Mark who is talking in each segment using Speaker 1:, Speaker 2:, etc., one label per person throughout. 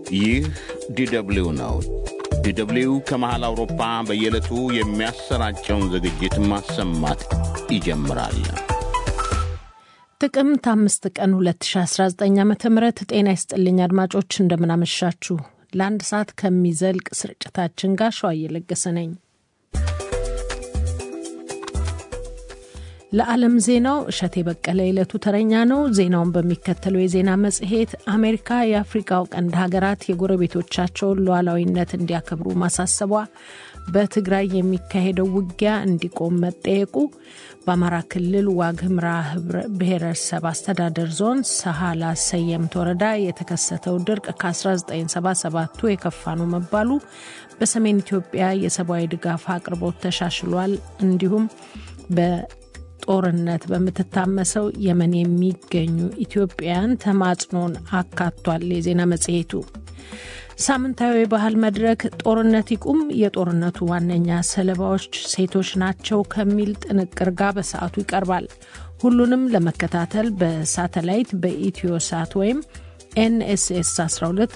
Speaker 1: ይህ ዲደብሊው ነው። ዲደብሊው ከመሃል አውሮፓ በየዕለቱ የሚያሰራጨውን ዝግጅት ማሰማት ይጀምራል።
Speaker 2: ጥቅምት አምስት ቀን 2019 ዓ ም ጤና ይስጥልኝ አድማጮች፣ እንደምናመሻችሁ። ለአንድ ሰዓት ከሚዘልቅ ስርጭታችን ጋር ሸዋ እየለገሰ ነኝ። ለዓለም ዜናው እሸቴ በቀለ የዕለቱ ተረኛ ነው። ዜናውን በሚከተለው የዜና መጽሔት አሜሪካ የአፍሪካው ቀንድ ሀገራት የጎረቤቶቻቸውን ሉዓላዊነት እንዲያከብሩ ማሳሰቧ፣ በትግራይ የሚካሄደው ውጊያ እንዲቆም መጠየቁ፣ በአማራ ክልል ዋግኽምራ ብሔረሰብ አስተዳደር ዞን ሰሃላ ሰየምት ወረዳ የተከሰተው ድርቅ ከ1977ቱ የከፋ ነው መባሉ፣ በሰሜን ኢትዮጵያ የሰብአዊ ድጋፍ አቅርቦት ተሻሽሏል፣ እንዲሁም ጦርነት በምትታመሰው የመን የሚገኙ ኢትዮጵያውያን ተማጽኖን አካቷል። የዜና መጽሔቱ ሳምንታዊ የባህል መድረክ ጦርነት ይቁም፣ የጦርነቱ ዋነኛ ሰለባዎች ሴቶች ናቸው ከሚል ጥንቅር ጋር በሰዓቱ ይቀርባል። ሁሉንም ለመከታተል በሳተላይት በኢትዮ ሳት ወይም ኤንኤስኤስ 12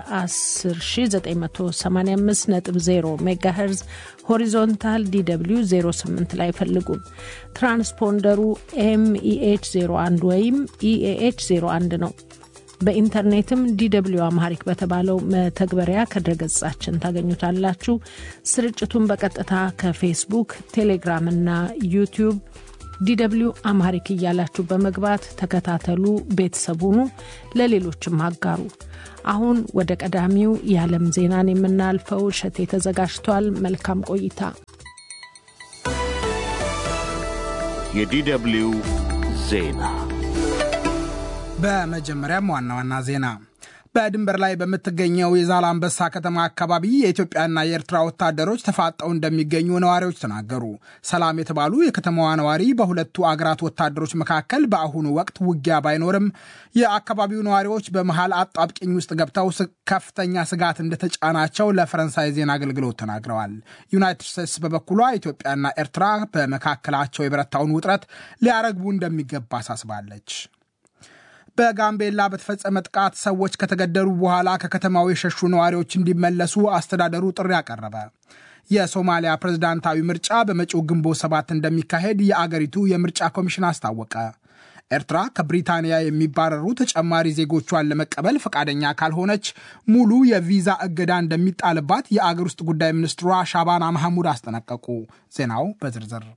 Speaker 2: በ10985.0 ሜጋሄርዝ ሆሪዞንታል ዲw 08 ላይ ፈልጉን። ትራንስፖንደሩ ኤምኢኤች 01 ወይም ኢኤኤች 01 ነው። በኢንተርኔትም ዲw አማሪክ በተባለው መተግበሪያ ከድረገጻችን ታገኙታላችሁ። ስርጭቱን በቀጥታ ከፌስቡክ፣ ቴሌግራም እና ዩቲዩብ ዲw አማሪክ እያላችሁ በመግባት ተከታተሉ፣ ቤተሰብ ሁኑ፣ ለሌሎችም አጋሩ። አሁን ወደ ቀዳሚው የዓለም ዜናን የምናልፈው እሸቴ ተዘጋጅቷል። መልካም ቆይታ።
Speaker 1: የዲደብሊው ዜና
Speaker 3: በመጀመሪያም ዋና ዋና ዜና በድንበር ላይ በምትገኘው የዛላምበሳ ከተማ አካባቢ የኢትዮጵያና የኤርትራ ወታደሮች ተፋጠው እንደሚገኙ ነዋሪዎች ተናገሩ። ሰላም የተባሉ የከተማዋ ነዋሪ በሁለቱ አገራት ወታደሮች መካከል በአሁኑ ወቅት ውጊያ ባይኖርም የአካባቢው ነዋሪዎች በመሃል አጣብቂኝ ውስጥ ገብተው ከፍተኛ ስጋት እንደተጫናቸው ለፈረንሳይ ዜና አገልግሎት ተናግረዋል። ዩናይትድ ስቴትስ በበኩሏ ኢትዮጵያና ኤርትራ በመካከላቸው የበረታውን ውጥረት ሊያረግቡ እንደሚገባ አሳስባለች። በጋምቤላ በተፈጸመ ጥቃት ሰዎች ከተገደሉ በኋላ ከከተማው የሸሹ ነዋሪዎች እንዲመለሱ አስተዳደሩ ጥሪ አቀረበ። የሶማሊያ ፕሬዝዳንታዊ ምርጫ በመጪው ግንቦት ሰባት እንደሚካሄድ የአገሪቱ የምርጫ ኮሚሽን አስታወቀ። ኤርትራ ከብሪታንያ የሚባረሩ ተጨማሪ ዜጎቿን ለመቀበል ፈቃደኛ ካልሆነች ሙሉ የቪዛ እገዳ እንደሚጣልባት የአገር ውስጥ ጉዳይ ሚኒስትሯ ሻባና ማሐሙድ አስጠነቀቁ። ዜናው በዝርዝር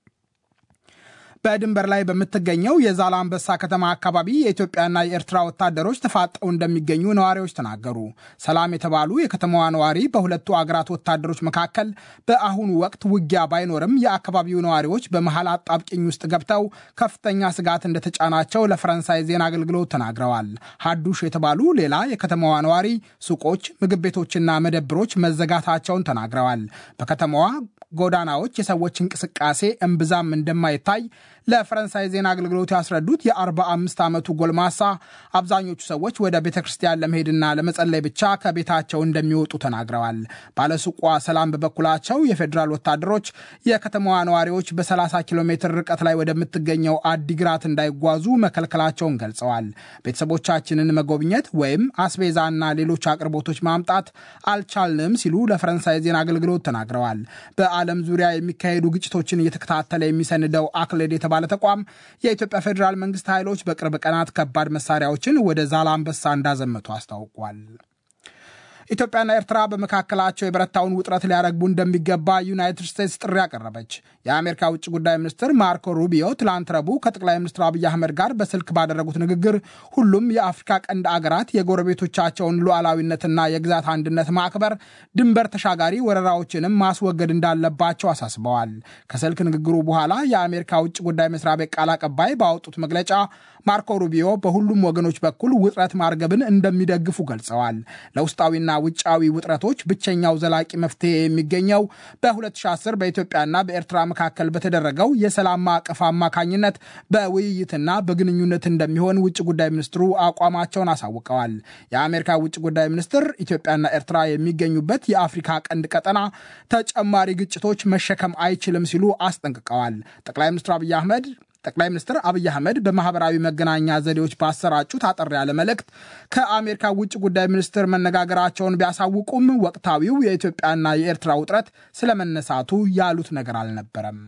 Speaker 3: በድንበር ላይ በምትገኘው የዛላምበሳ ከተማ አካባቢ የኢትዮጵያና የኤርትራ ወታደሮች ተፋጠው እንደሚገኙ ነዋሪዎች ተናገሩ። ሰላም የተባሉ የከተማዋ ነዋሪ በሁለቱ አገራት ወታደሮች መካከል በአሁኑ ወቅት ውጊያ ባይኖርም የአካባቢው ነዋሪዎች በመሃል አጣብቂኝ ውስጥ ገብተው ከፍተኛ ስጋት እንደተጫናቸው ለፈረንሳይ ዜና አገልግሎት ተናግረዋል። ሀዱሽ የተባሉ ሌላ የከተማዋ ነዋሪ ሱቆች፣ ምግብ ቤቶችና መደብሮች መዘጋታቸውን ተናግረዋል። በከተማዋ ጎዳናዎች የሰዎች እንቅስቃሴ እምብዛም እንደማይታይ ለፈረንሳይ ዜና አገልግሎት ያስረዱት የ45 ዓመቱ ጎልማሳ አብዛኞቹ ሰዎች ወደ ቤተ ክርስቲያን ለመሄድና ለመጸለይ ብቻ ከቤታቸው እንደሚወጡ ተናግረዋል። ባለሱቋ ሰላም በበኩላቸው የፌዴራል ወታደሮች የከተማዋ ነዋሪዎች በ30 ኪሎ ሜትር ርቀት ላይ ወደምትገኘው አዲግራት እንዳይጓዙ መከልከላቸውን ገልጸዋል። ቤተሰቦቻችንን መጎብኘት ወይም አስቤዛና ሌሎች አቅርቦቶች ማምጣት አልቻልንም ሲሉ ለፈረንሳይ ዜና አገልግሎት ተናግረዋል። በዓለም ዙሪያ የሚካሄዱ ግጭቶችን እየተከታተለ የሚሰንደው አክሌድ የተባለ ተቋም የኢትዮጵያ ፌዴራል መንግስት ኃይሎች በቅርብ ቀናት ከባድ መሳሪያዎችን ወደ ዛላምበሳ እንዳዘመቱ አስታውቋል። ኢትዮጵያና ኤርትራ በመካከላቸው የበረታውን ውጥረት ሊያረግቡ እንደሚገባ ዩናይትድ ስቴትስ ጥሪ አቀረበች። የአሜሪካ ውጭ ጉዳይ ሚኒስትር ማርኮ ሩቢዮ ትላንት ረቡዕ ከጠቅላይ ሚኒስትር አብይ አህመድ ጋር በስልክ ባደረጉት ንግግር ሁሉም የአፍሪካ ቀንድ አገራት የጎረቤቶቻቸውን ሉዓላዊነትና የግዛት አንድነት ማክበር፣ ድንበር ተሻጋሪ ወረራዎችንም ማስወገድ እንዳለባቸው አሳስበዋል። ከስልክ ንግግሩ በኋላ የአሜሪካ ውጭ ጉዳይ መስሪያ ቤት ቃል አቀባይ ባወጡት መግለጫ ማርኮ ሩቢዮ በሁሉም ወገኖች በኩል ውጥረት ማርገብን እንደሚደግፉ ገልጸዋል። ለውስጣዊና ውጫዊ ውጥረቶች ብቸኛው ዘላቂ መፍትሄ የሚገኘው በ2010 በኢትዮጵያና በኤርትራ መካከል በተደረገው የሰላም ማዕቀፍ አማካኝነት በውይይትና በግንኙነት እንደሚሆን ውጭ ጉዳይ ሚኒስትሩ አቋማቸውን አሳውቀዋል። የአሜሪካ ውጭ ጉዳይ ሚኒስትር ኢትዮጵያና ኤርትራ የሚገኙበት የአፍሪካ ቀንድ ቀጠና ተጨማሪ ግጭቶች መሸከም አይችልም ሲሉ አስጠንቅቀዋል። ጠቅላይ ሚኒስትር አብይ አህመድ ጠቅላይ ሚኒስትር አብይ አህመድ በማህበራዊ መገናኛ ዘዴዎች ባሰራጩት አጠር ያለ መልእክት ከአሜሪካ ውጭ ጉዳይ ሚኒስትር መነጋገራቸውን ቢያሳውቁም ወቅታዊው የኢትዮጵያና የኤርትራ ውጥረት ስለመነሳቱ ያሉት ነገር አልነበረም።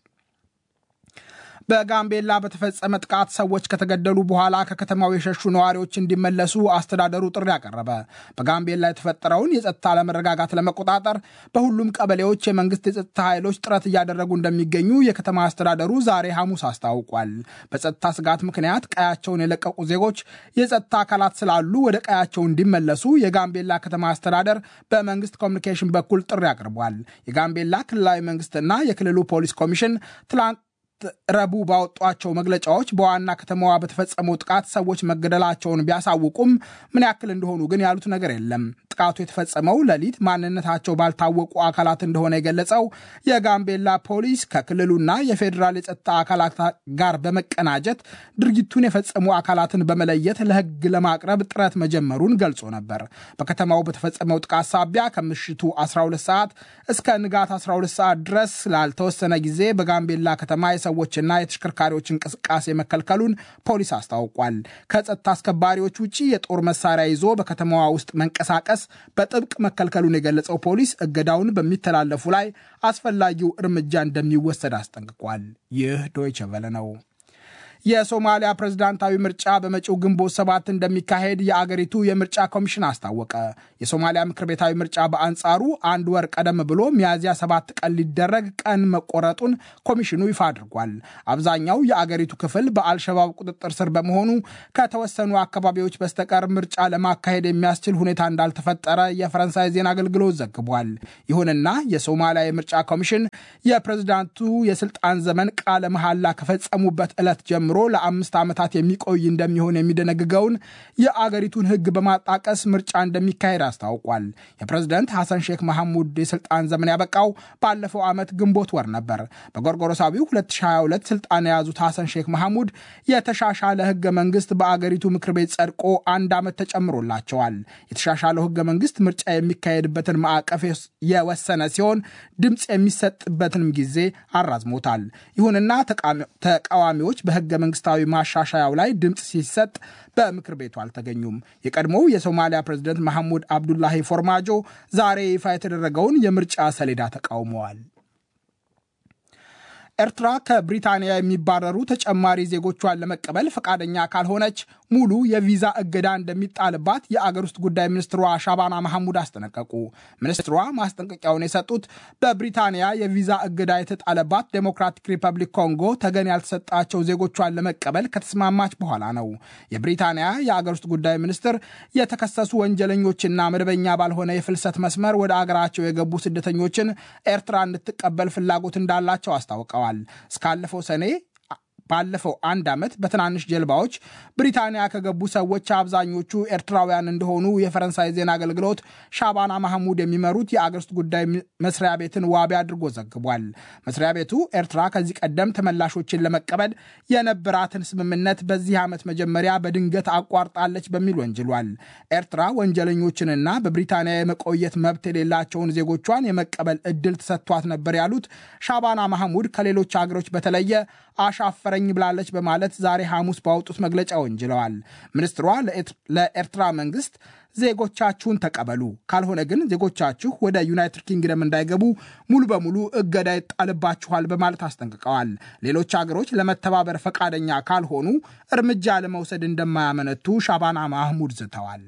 Speaker 3: በጋምቤላ በተፈጸመ ጥቃት ሰዎች ከተገደሉ በኋላ ከከተማው የሸሹ ነዋሪዎች እንዲመለሱ አስተዳደሩ ጥሪ አቀረበ። በጋምቤላ የተፈጠረውን የጸጥታ አለመረጋጋት ለመቆጣጠር በሁሉም ቀበሌዎች የመንግስት የጸጥታ ኃይሎች ጥረት እያደረጉ እንደሚገኙ የከተማ አስተዳደሩ ዛሬ ሐሙስ አስታውቋል። በጸጥታ ስጋት ምክንያት ቀያቸውን የለቀቁ ዜጎች የጸጥታ አካላት ስላሉ ወደ ቀያቸው እንዲመለሱ የጋምቤላ ከተማ አስተዳደር በመንግስት ኮሚኒኬሽን በኩል ጥሪ አቅርቧል። የጋምቤላ ክልላዊ መንግስትና የክልሉ ፖሊስ ኮሚሽን ትላንት ረቡዕ ባወጧቸው መግለጫዎች በዋና ከተማዋ በተፈጸመው ጥቃት ሰዎች መገደላቸውን ቢያሳውቁም ምን ያክል እንደሆኑ ግን ያሉት ነገር የለም። ጥቃቱ የተፈጸመው ሌሊት ማንነታቸው ባልታወቁ አካላት እንደሆነ የገለጸው የጋምቤላ ፖሊስ ከክልሉና የፌዴራል የጸጥታ አካላት ጋር በመቀናጀት ድርጊቱን የፈጸሙ አካላትን በመለየት ለሕግ ለማቅረብ ጥረት መጀመሩን ገልጾ ነበር። በከተማው በተፈጸመው ጥቃት ሳቢያ ከምሽቱ 12 ሰዓት እስከ ንጋት 12 ሰዓት ድረስ ላልተወሰነ ጊዜ በጋምቤላ ከተማ የሰዎችና የተሽከርካሪዎች እንቅስቃሴ መከልከሉን ፖሊስ አስታውቋል። ከጸጥታ አስከባሪዎች ውጭ የጦር መሳሪያ ይዞ በከተማዋ ውስጥ መንቀሳቀስ በጥብቅ መከልከሉን የገለጸው ፖሊስ እገዳውን በሚተላለፉ ላይ አስፈላጊው እርምጃ እንደሚወሰድ አስጠንቅቋል። ይህ ዶይቸ ቨለ ነው። የሶማሊያ ፕሬዝዳንታዊ ምርጫ በመጪው ግንቦት ሰባት እንደሚካሄድ የአገሪቱ የምርጫ ኮሚሽን አስታወቀ። የሶማሊያ ምክር ቤታዊ ምርጫ በአንጻሩ አንድ ወር ቀደም ብሎ ሚያዝያ ሰባት ቀን ሊደረግ ቀን መቆረጡን ኮሚሽኑ ይፋ አድርጓል። አብዛኛው የአገሪቱ ክፍል በአልሸባብ ቁጥጥር ስር በመሆኑ ከተወሰኑ አካባቢዎች በስተቀር ምርጫ ለማካሄድ የሚያስችል ሁኔታ እንዳልተፈጠረ የፈረንሳይ ዜና አገልግሎት ዘግቧል። ይሁንና የሶማሊያ የምርጫ ኮሚሽን የፕሬዝዳንቱ የስልጣን ዘመን ቃለ መሐላ ከፈጸሙበት ዕለት ጀምሮ ጀምሮ ለአምስት ዓመታት የሚቆይ እንደሚሆን የሚደነግገውን የአገሪቱን ሕግ በማጣቀስ ምርጫ እንደሚካሄድ አስታውቋል። የፕሬዝደንት ሐሰን ሼክ መሐሙድ የስልጣን ዘመን ያበቃው ባለፈው ዓመት ግንቦት ወር ነበር። በጎርጎሮሳዊው 2022 ስልጣን የያዙት ሐሰን ሼክ መሐሙድ የተሻሻለ ሕገ መንግስት በአገሪቱ ምክር ቤት ጸድቆ አንድ ዓመት ተጨምሮላቸዋል። የተሻሻለው ሕገ መንግስት ምርጫ የሚካሄድበትን ማዕቀፍ የወሰነ ሲሆን ድምፅ የሚሰጥበትንም ጊዜ አራዝሞታል። ይሁንና ተቃዋሚዎች በሕገ መንግስታዊ ማሻሻያው ላይ ድምፅ ሲሰጥ በምክር ቤቱ አልተገኙም። የቀድሞው የሶማሊያ ፕሬዝደንት መሐሙድ አብዱላሂ ፎርማጆ ዛሬ ይፋ የተደረገውን የምርጫ ሰሌዳ ተቃውመዋል። ኤርትራ ከብሪታንያ የሚባረሩ ተጨማሪ ዜጎቿን ለመቀበል ፈቃደኛ ካልሆነች ሙሉ የቪዛ እገዳ እንደሚጣልባት የአገር ውስጥ ጉዳይ ሚኒስትሯ ሻባና መሐሙድ አስጠነቀቁ። ሚኒስትሯ ማስጠንቀቂያውን የሰጡት በብሪታንያ የቪዛ እገዳ የተጣለባት ዴሞክራቲክ ሪፐብሊክ ኮንጎ ተገን ያልተሰጣቸው ዜጎቿን ለመቀበል ከተስማማች በኋላ ነው። የብሪታንያ የአገር ውስጥ ጉዳይ ሚኒስትር የተከሰሱ ወንጀለኞችና መደበኛ ባልሆነ የፍልሰት መስመር ወደ አገራቸው የገቡ ስደተኞችን ኤርትራ እንድትቀበል ፍላጎት እንዳላቸው አስታውቀዋል። እስካለፈው ሰኔ ባለፈው አንድ ዓመት በትናንሽ ጀልባዎች ብሪታንያ ከገቡ ሰዎች አብዛኞቹ ኤርትራውያን እንደሆኑ የፈረንሳይ ዜና አገልግሎት ሻባና ማህሙድ የሚመሩት የአገር ውስጥ ጉዳይ መስሪያ ቤትን ዋቢ አድርጎ ዘግቧል። መስሪያ ቤቱ ኤርትራ ከዚህ ቀደም ተመላሾችን ለመቀበል የነበራትን ስምምነት በዚህ ዓመት መጀመሪያ በድንገት አቋርጣለች በሚል ወንጅሏል። ኤርትራ ወንጀለኞችንና በብሪታንያ የመቆየት መብት የሌላቸውን ዜጎቿን የመቀበል እድል ተሰጥቷት ነበር ያሉት ሻባና ማህሙድ ከሌሎች አገሮች በተለየ አሻፈረኝ ብላለች በማለት ዛሬ ሐሙስ ባወጡት መግለጫ ወንጅለዋል። ሚኒስትሯ ለኤርትራ መንግስት ዜጎቻችሁን ተቀበሉ፣ ካልሆነ ግን ዜጎቻችሁ ወደ ዩናይትድ ኪንግደም እንዳይገቡ ሙሉ በሙሉ እገዳ ይጣልባችኋል በማለት አስጠንቅቀዋል። ሌሎች አገሮች ለመተባበር ፈቃደኛ ካልሆኑ እርምጃ ለመውሰድ እንደማያመነቱ ሻባና ማህሙድ ዝተዋል።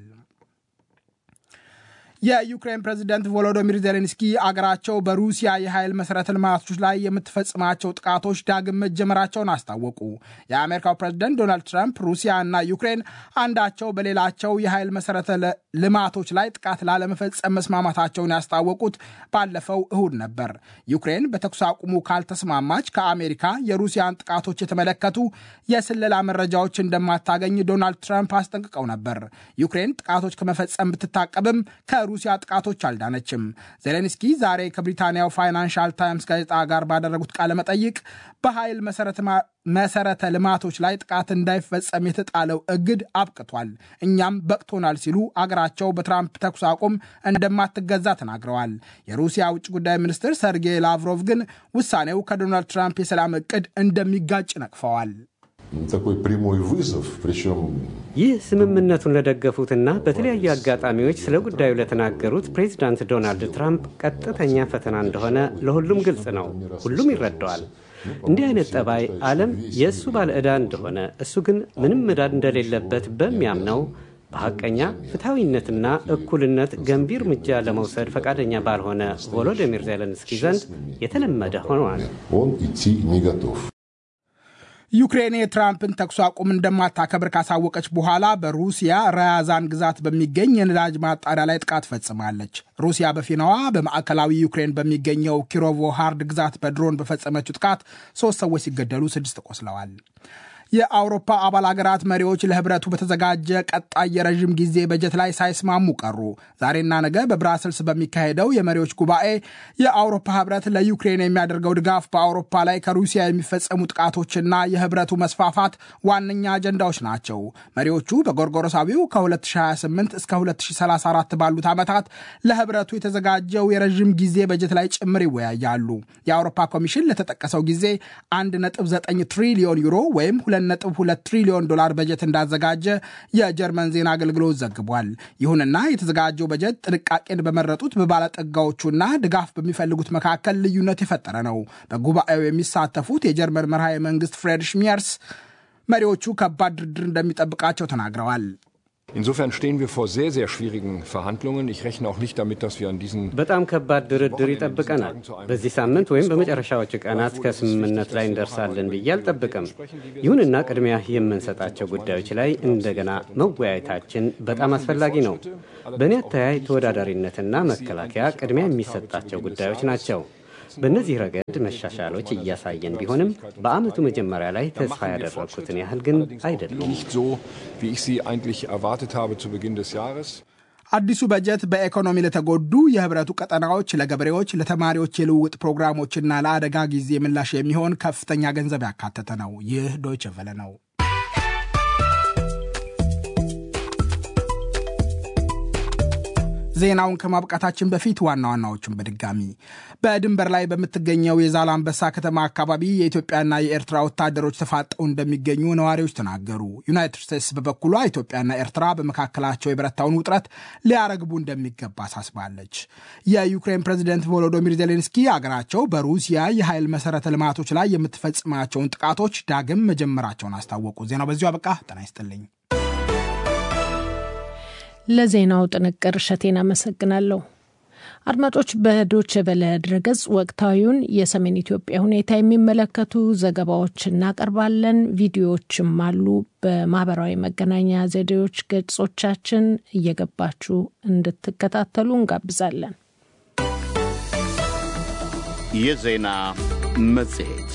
Speaker 3: የዩክሬን ፕሬዚደንት ቮሎዶሚር ዜሌንስኪ አገራቸው በሩሲያ የኃይል መሠረተ ልማቶች ላይ የምትፈጽማቸው ጥቃቶች ዳግም መጀመራቸውን አስታወቁ። የአሜሪካው ፕሬዚደንት ዶናልድ ትራምፕ ሩሲያ እና ዩክሬን አንዳቸው በሌላቸው የኃይል መሠረተ ልማቶች ላይ ጥቃት ላለመፈጸም መስማማታቸውን ያስታወቁት ባለፈው እሁድ ነበር። ዩክሬን በተኩስ አቁሙ ካልተስማማች ከአሜሪካ የሩሲያን ጥቃቶች የተመለከቱ የስለላ መረጃዎች እንደማታገኝ ዶናልድ ትራምፕ አስጠንቅቀው ነበር። ዩክሬን ጥቃቶች ከመፈጸም ብትታቀብም ከሩ ከሩሲያ ጥቃቶች አልዳነችም። ዜሌንስኪ ዛሬ ከብሪታንያው ፋይናንሻል ታይምስ ጋዜጣ ጋር ባደረጉት ቃለ መጠይቅ በኃይል መሰረተ ልማቶች ላይ ጥቃት እንዳይፈጸም የተጣለው እግድ አብቅቷል፣ እኛም በቅቶናል ሲሉ አገራቸው በትራምፕ ተኩስ አቁም እንደማትገዛ ተናግረዋል። የሩሲያ ውጭ ጉዳይ ሚኒስትር ሰርጌይ ላቭሮቭ ግን ውሳኔው ከዶናልድ ትራምፕ የሰላም እቅድ እንደሚጋጭ ነቅፈዋል።
Speaker 4: ይህ ስምምነቱን ለደገፉትና በተለያዩ አጋጣሚዎች ስለ ጉዳዩ ለተናገሩት ፕሬዚዳንት ዶናልድ ትራምፕ ቀጥተኛ ፈተና እንደሆነ ለሁሉም ግልጽ ነው። ሁሉም ይረዳዋል። እንዲህ አይነት ጠባይ ዓለም የእሱ ባለ ዕዳ እንደሆነ እሱ ግን ምንም ዕዳ እንደሌለበት በሚያምነው በሐቀኛ ፍትሐዊነትና እኩልነት ገንቢ እርምጃ ለመውሰድ ፈቃደኛ ባልሆነ ቮሎዲሚር ዜሌንስኪ ዘንድ የተለመደ ሆኗል።
Speaker 3: ዩክሬን የትራምፕን ተኩስ አቁም እንደማታከብር ካሳወቀች በኋላ በሩሲያ ራያዛን ግዛት በሚገኝ የነዳጅ ማጣሪያ ላይ ጥቃት ፈጽማለች። ሩሲያ በፊናዋ በማዕከላዊ ዩክሬን በሚገኘው ኪሮቮ ሃርድ ግዛት በድሮን በፈጸመችው ጥቃት ሶስት ሰዎች ሲገደሉ ስድስት ቆስለዋል። የአውሮፓ አባል ሀገራት መሪዎች ለህብረቱ በተዘጋጀ ቀጣይ የረዥም ጊዜ በጀት ላይ ሳይስማሙ ቀሩ። ዛሬና ነገ በብራስልስ በሚካሄደው የመሪዎች ጉባኤ የአውሮፓ ህብረት ለዩክሬን የሚያደርገው ድጋፍ በአውሮፓ ላይ ከሩሲያ የሚፈጸሙ ጥቃቶችና የህብረቱ መስፋፋት ዋነኛ አጀንዳዎች ናቸው። መሪዎቹ በጎርጎሮሳዊው ከ2028 እስከ 2034 ባሉት ዓመታት ለህብረቱ የተዘጋጀው የረዥም ጊዜ በጀት ላይ ጭምር ይወያያሉ። የአውሮፓ ኮሚሽን ለተጠቀሰው ጊዜ 1.9 ትሪሊዮን ዩሮ ወይም 2.2 ትሪሊዮን ዶላር በጀት እንዳዘጋጀ የጀርመን ዜና አገልግሎት ዘግቧል። ይሁንና የተዘጋጀው በጀት ጥንቃቄን በመረጡት በባለጠጋዎቹና ድጋፍ በሚፈልጉት መካከል ልዩነት የፈጠረ ነው። በጉባኤው የሚሳተፉት የጀርመን መርሃ መንግስት ፍሬድሪሽ ሚየርስ መሪዎቹ ከባድ ድርድር እንደሚጠብቃቸው ተናግረዋል።
Speaker 5: Insofern stehen wir vor sehr, sehr schwierigen Verhandlungen. Ich rechne auch nicht damit, dass wir an diesen
Speaker 4: በጣም ከባድ ድርድር ይጠብቀናል። በዚህ ሳምንት ወይም በመጨረሻዎቹ ቀናት ከስምምነት ላይ እንደርሳለን ብዬ አልጠብቅም። ይሁንና ቅድሚያ የምንሰጣቸው ጉዳዮች ላይ እንደገና መወያየታችን በጣም አስፈላጊ ነው። በእኔ አተያይ ተወዳዳሪነትና መከላከያ ቅድሚያ የሚሰጣቸው ጉዳዮች ናቸው። በእነዚህ ረገድ መሻሻሎች እያሳየን ቢሆንም በዓመቱ መጀመሪያ ላይ ተስፋ ያደረግኩትን ያህል ግን አይደሉም።
Speaker 5: nicht so, wie ich sie eigentlich erwartet habe zu Beginn des Jahres.
Speaker 3: አዲሱ በጀት በኢኮኖሚ ለተጎዱ የህብረቱ ቀጠናዎች፣ ለገበሬዎች፣ ለተማሪዎች የልውውጥ ፕሮግራሞችና ለአደጋ ጊዜ ምላሽ የሚሆን ከፍተኛ ገንዘብ ያካተተ ነው። ይህ ዶይቸ ቨለ ነው። ዜናውን ከማብቃታችን በፊት ዋና ዋናዎቹን በድጋሚ በድንበር ላይ በምትገኘው የዛላምበሳ ከተማ አካባቢ የኢትዮጵያና የኤርትራ ወታደሮች ተፋጠው እንደሚገኙ ነዋሪዎች ተናገሩ። ዩናይትድ ስቴትስ በበኩሏ ኢትዮጵያና ኤርትራ በመካከላቸው የበረታውን ውጥረት ሊያረግቡ እንደሚገባ አሳስባለች። የዩክሬን ፕሬዚደንት ቮሎዶሚር ዜሌንስኪ አገራቸው በሩሲያ የኃይል መሰረተ ልማቶች ላይ የምትፈጽማቸውን ጥቃቶች ዳግም መጀመራቸውን አስታወቁ። ዜናው በዚሁ አበቃ። ጤና ይስጥልኝ።
Speaker 2: ለዜናው ጥንቅር እሸቴን አመሰግናለሁ። አድማጮች፣ በዶች ቨለ ድረገጽ ወቅታዊውን የሰሜን ኢትዮጵያ ሁኔታ የሚመለከቱ ዘገባዎች እናቀርባለን። ቪዲዮዎችም አሉ። በማህበራዊ መገናኛ ዘዴዎች ገጾቻችን እየገባችሁ እንድትከታተሉ እንጋብዛለን።
Speaker 1: የዜና መጽሔት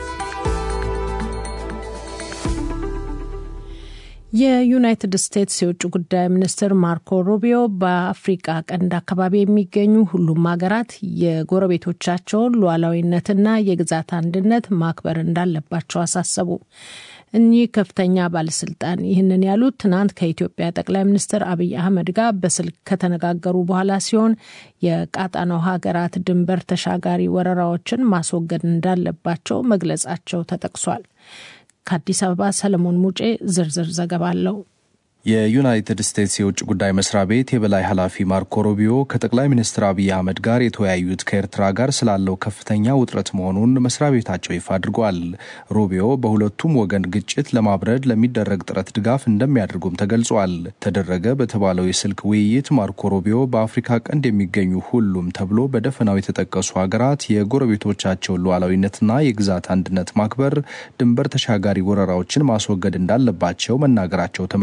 Speaker 2: የዩናይትድ ስቴትስ የውጭ ጉዳይ ሚኒስትር ማርኮ ሩቢዮ በአፍሪቃ ቀንድ አካባቢ የሚገኙ ሁሉም ሀገራት የጎረቤቶቻቸውን ሉዓላዊነትና የግዛት አንድነት ማክበር እንዳለባቸው አሳሰቡ። እኚህ ከፍተኛ ባለስልጣን ይህንን ያሉት ትናንት ከኢትዮጵያ ጠቅላይ ሚኒስትር አብይ አህመድ ጋር በስልክ ከተነጋገሩ በኋላ ሲሆን የቀጣናው ሀገራት ድንበር ተሻጋሪ ወረራዎችን ማስወገድ እንዳለባቸው መግለጻቸው ተጠቅሷል። ከአዲስ አበባ ሰለሞን ሙጬ ዝርዝር ዘገባ አለው።
Speaker 6: የዩናይትድ ስቴትስ የውጭ ጉዳይ መስሪያ ቤት የበላይ ኃላፊ ማርኮ ሩቢዮ ከጠቅላይ ሚኒስትር አብይ አህመድ ጋር የተወያዩት ከኤርትራ ጋር ስላለው ከፍተኛ ውጥረት መሆኑን መስሪያ ቤታቸው ይፋ አድርጓል። ሩቢዮ በሁለቱም ወገን ግጭት ለማብረድ ለሚደረግ ጥረት ድጋፍ እንደሚያደርጉም ተገልጿል። ተደረገ በተባለው የስልክ ውይይት ማርኮ ሩቢዮ በአፍሪካ ቀንድ የሚገኙ ሁሉም ተብሎ በደፈናው የተጠቀሱ ሀገራት የጎረቤቶቻቸውን ሉዓላዊነትና የግዛት አንድነት ማክበር፣ ድንበር ተሻጋሪ ወረራዎችን ማስወገድ እንዳለባቸው መናገራቸው ተመላክቷል።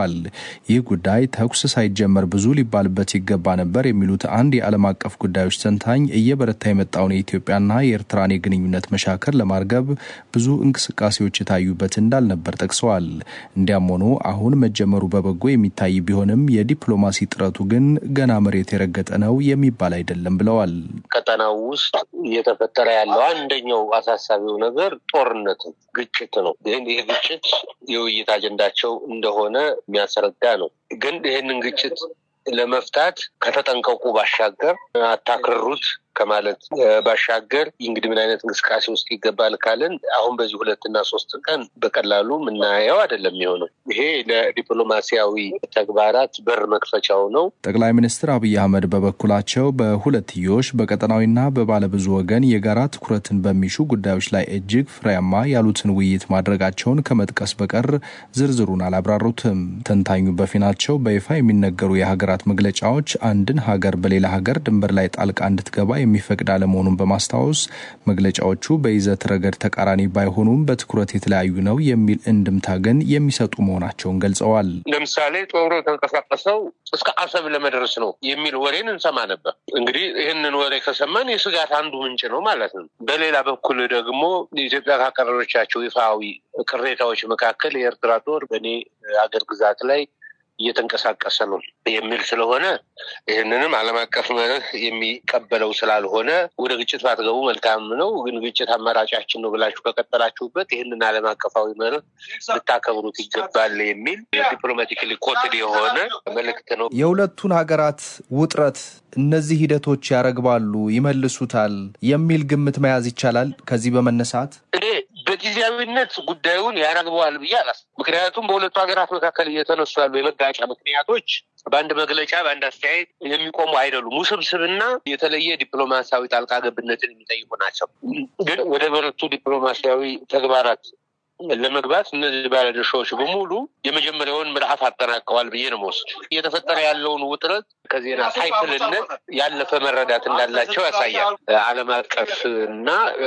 Speaker 6: ይታወቃል። ይህ ጉዳይ ተኩስ ሳይጀመር ብዙ ሊባልበት ይገባ ነበር የሚሉት አንድ የዓለም አቀፍ ጉዳዮች ተንታኝ እየበረታ የመጣውን የኢትዮጵያና የኤርትራን የግንኙነት መሻከር ለማርገብ ብዙ እንቅስቃሴዎች የታዩበት እንዳልነበር ጠቅሰዋል። እንዲያም ሆኖ አሁን መጀመሩ በበጎ የሚታይ ቢሆንም የዲፕሎማሲ ጥረቱ ግን ገና መሬት የረገጠ ነው የሚባል አይደለም ብለዋል።
Speaker 7: ቀጠናው ውስጥ እየተፈጠረ ያለው አንደኛው አሳሳቢው ነገር ጦርነት ነው፣ ግጭት ነው። ግን ይህ ግጭት የውይይት አጀንዳቸው እንደሆነ የሚያስረዳ ነው። ግን ይህንን ግጭት ለመፍታት ከተጠንቀቁ ባሻገር አታክርሩት ከማለት ባሻገር እንግዲህ ምን አይነት እንቅስቃሴ ውስጥ ይገባል ካልን አሁን በዚህ ሁለትና ሶስት ቀን በቀላሉ የምናየው አይደለም የሚሆነው። ይሄ ለዲፕሎማሲያዊ ተግባራት በር መክፈቻው ነው።
Speaker 6: ጠቅላይ ሚኒስትር አብይ አህመድ በበኩላቸው በሁለትዮሽ በቀጠናዊና በባለብዙ ወገን የጋራ ትኩረትን በሚሹ ጉዳዮች ላይ እጅግ ፍሬያማ ያሉትን ውይይት ማድረጋቸውን ከመጥቀስ በቀር ዝርዝሩን አላብራሩትም። ተንታኙ በፊናቸው በይፋ የሚነገሩ የሀገራት መግለጫዎች አንድን ሀገር በሌላ ሀገር ድንበር ላይ ጣልቃ እንድትገባ የሚፈቅድ አለመሆኑን በማስታወስ መግለጫዎቹ በይዘት ረገድ ተቃራኒ ባይሆኑም በትኩረት የተለያዩ ነው የሚል እንድምታ ግን የሚሰጡ መሆናቸውን ገልጸዋል።
Speaker 7: ለምሳሌ ጦሩ የተንቀሳቀሰው እስከ አሰብ ለመድረስ ነው የሚል ወሬን እንሰማ ነበር። እንግዲህ ይህንን ወሬ ከሰማን የስጋት አንዱ ምንጭ ነው ማለት ነው። በሌላ በኩል ደግሞ ኢትዮጵያ ካቀረበቻቸው ይፋዊ ቅሬታዎች መካከል የኤርትራ ጦር በእኔ ሀገር ግዛት ላይ እየተንቀሳቀሰ ነው የሚል ስለሆነ ይህንንም ዓለም አቀፍ መርህ የሚቀበለው ስላልሆነ ወደ ግጭት ባትገቡ መልካም ነው። ግን ግጭት አማራጫችን ነው ብላችሁ ከቀጠላችሁበት ይህንን ዓለም አቀፋዊ መርህ ልታከብሩት ይገባል የሚል ዲፕሎማቲካሊ ኮትድ የሆነ መልእክት ነው።
Speaker 6: የሁለቱን ሀገራት ውጥረት እነዚህ ሂደቶች ያረግባሉ፣ ይመልሱታል የሚል ግምት መያዝ ይቻላል። ከዚህ በመነሳት
Speaker 7: እኔ በጊዜያዊነት ጉዳዩን ያረግበዋል ብዬ አላስ ምክንያቱም በሁለቱ ሀገራት መካከል እየተነሱ ያሉ የመጋጫ ምክንያቶች በአንድ መግለጫ በአንድ አስተያየት የሚቆሙ አይደሉም። ውስብስብና የተለየ ዲፕሎማሲያዊ ጣልቃ ገብነትን የሚጠይቁ ናቸው። ግን ወደ በረቱ ዲፕሎማሲያዊ ተግባራት ለመግባት እነዚህ ባለድርሻዎች በሙሉ የመጀመሪያውን ምዕራፍ አጠናቀዋል ብዬ ነው መወስድ። እየተፈጠረ ያለውን ውጥረት ከዜና ሳይክልነት ያለፈ መረዳት እንዳላቸው ያሳያል። ዓለም አቀፍ እና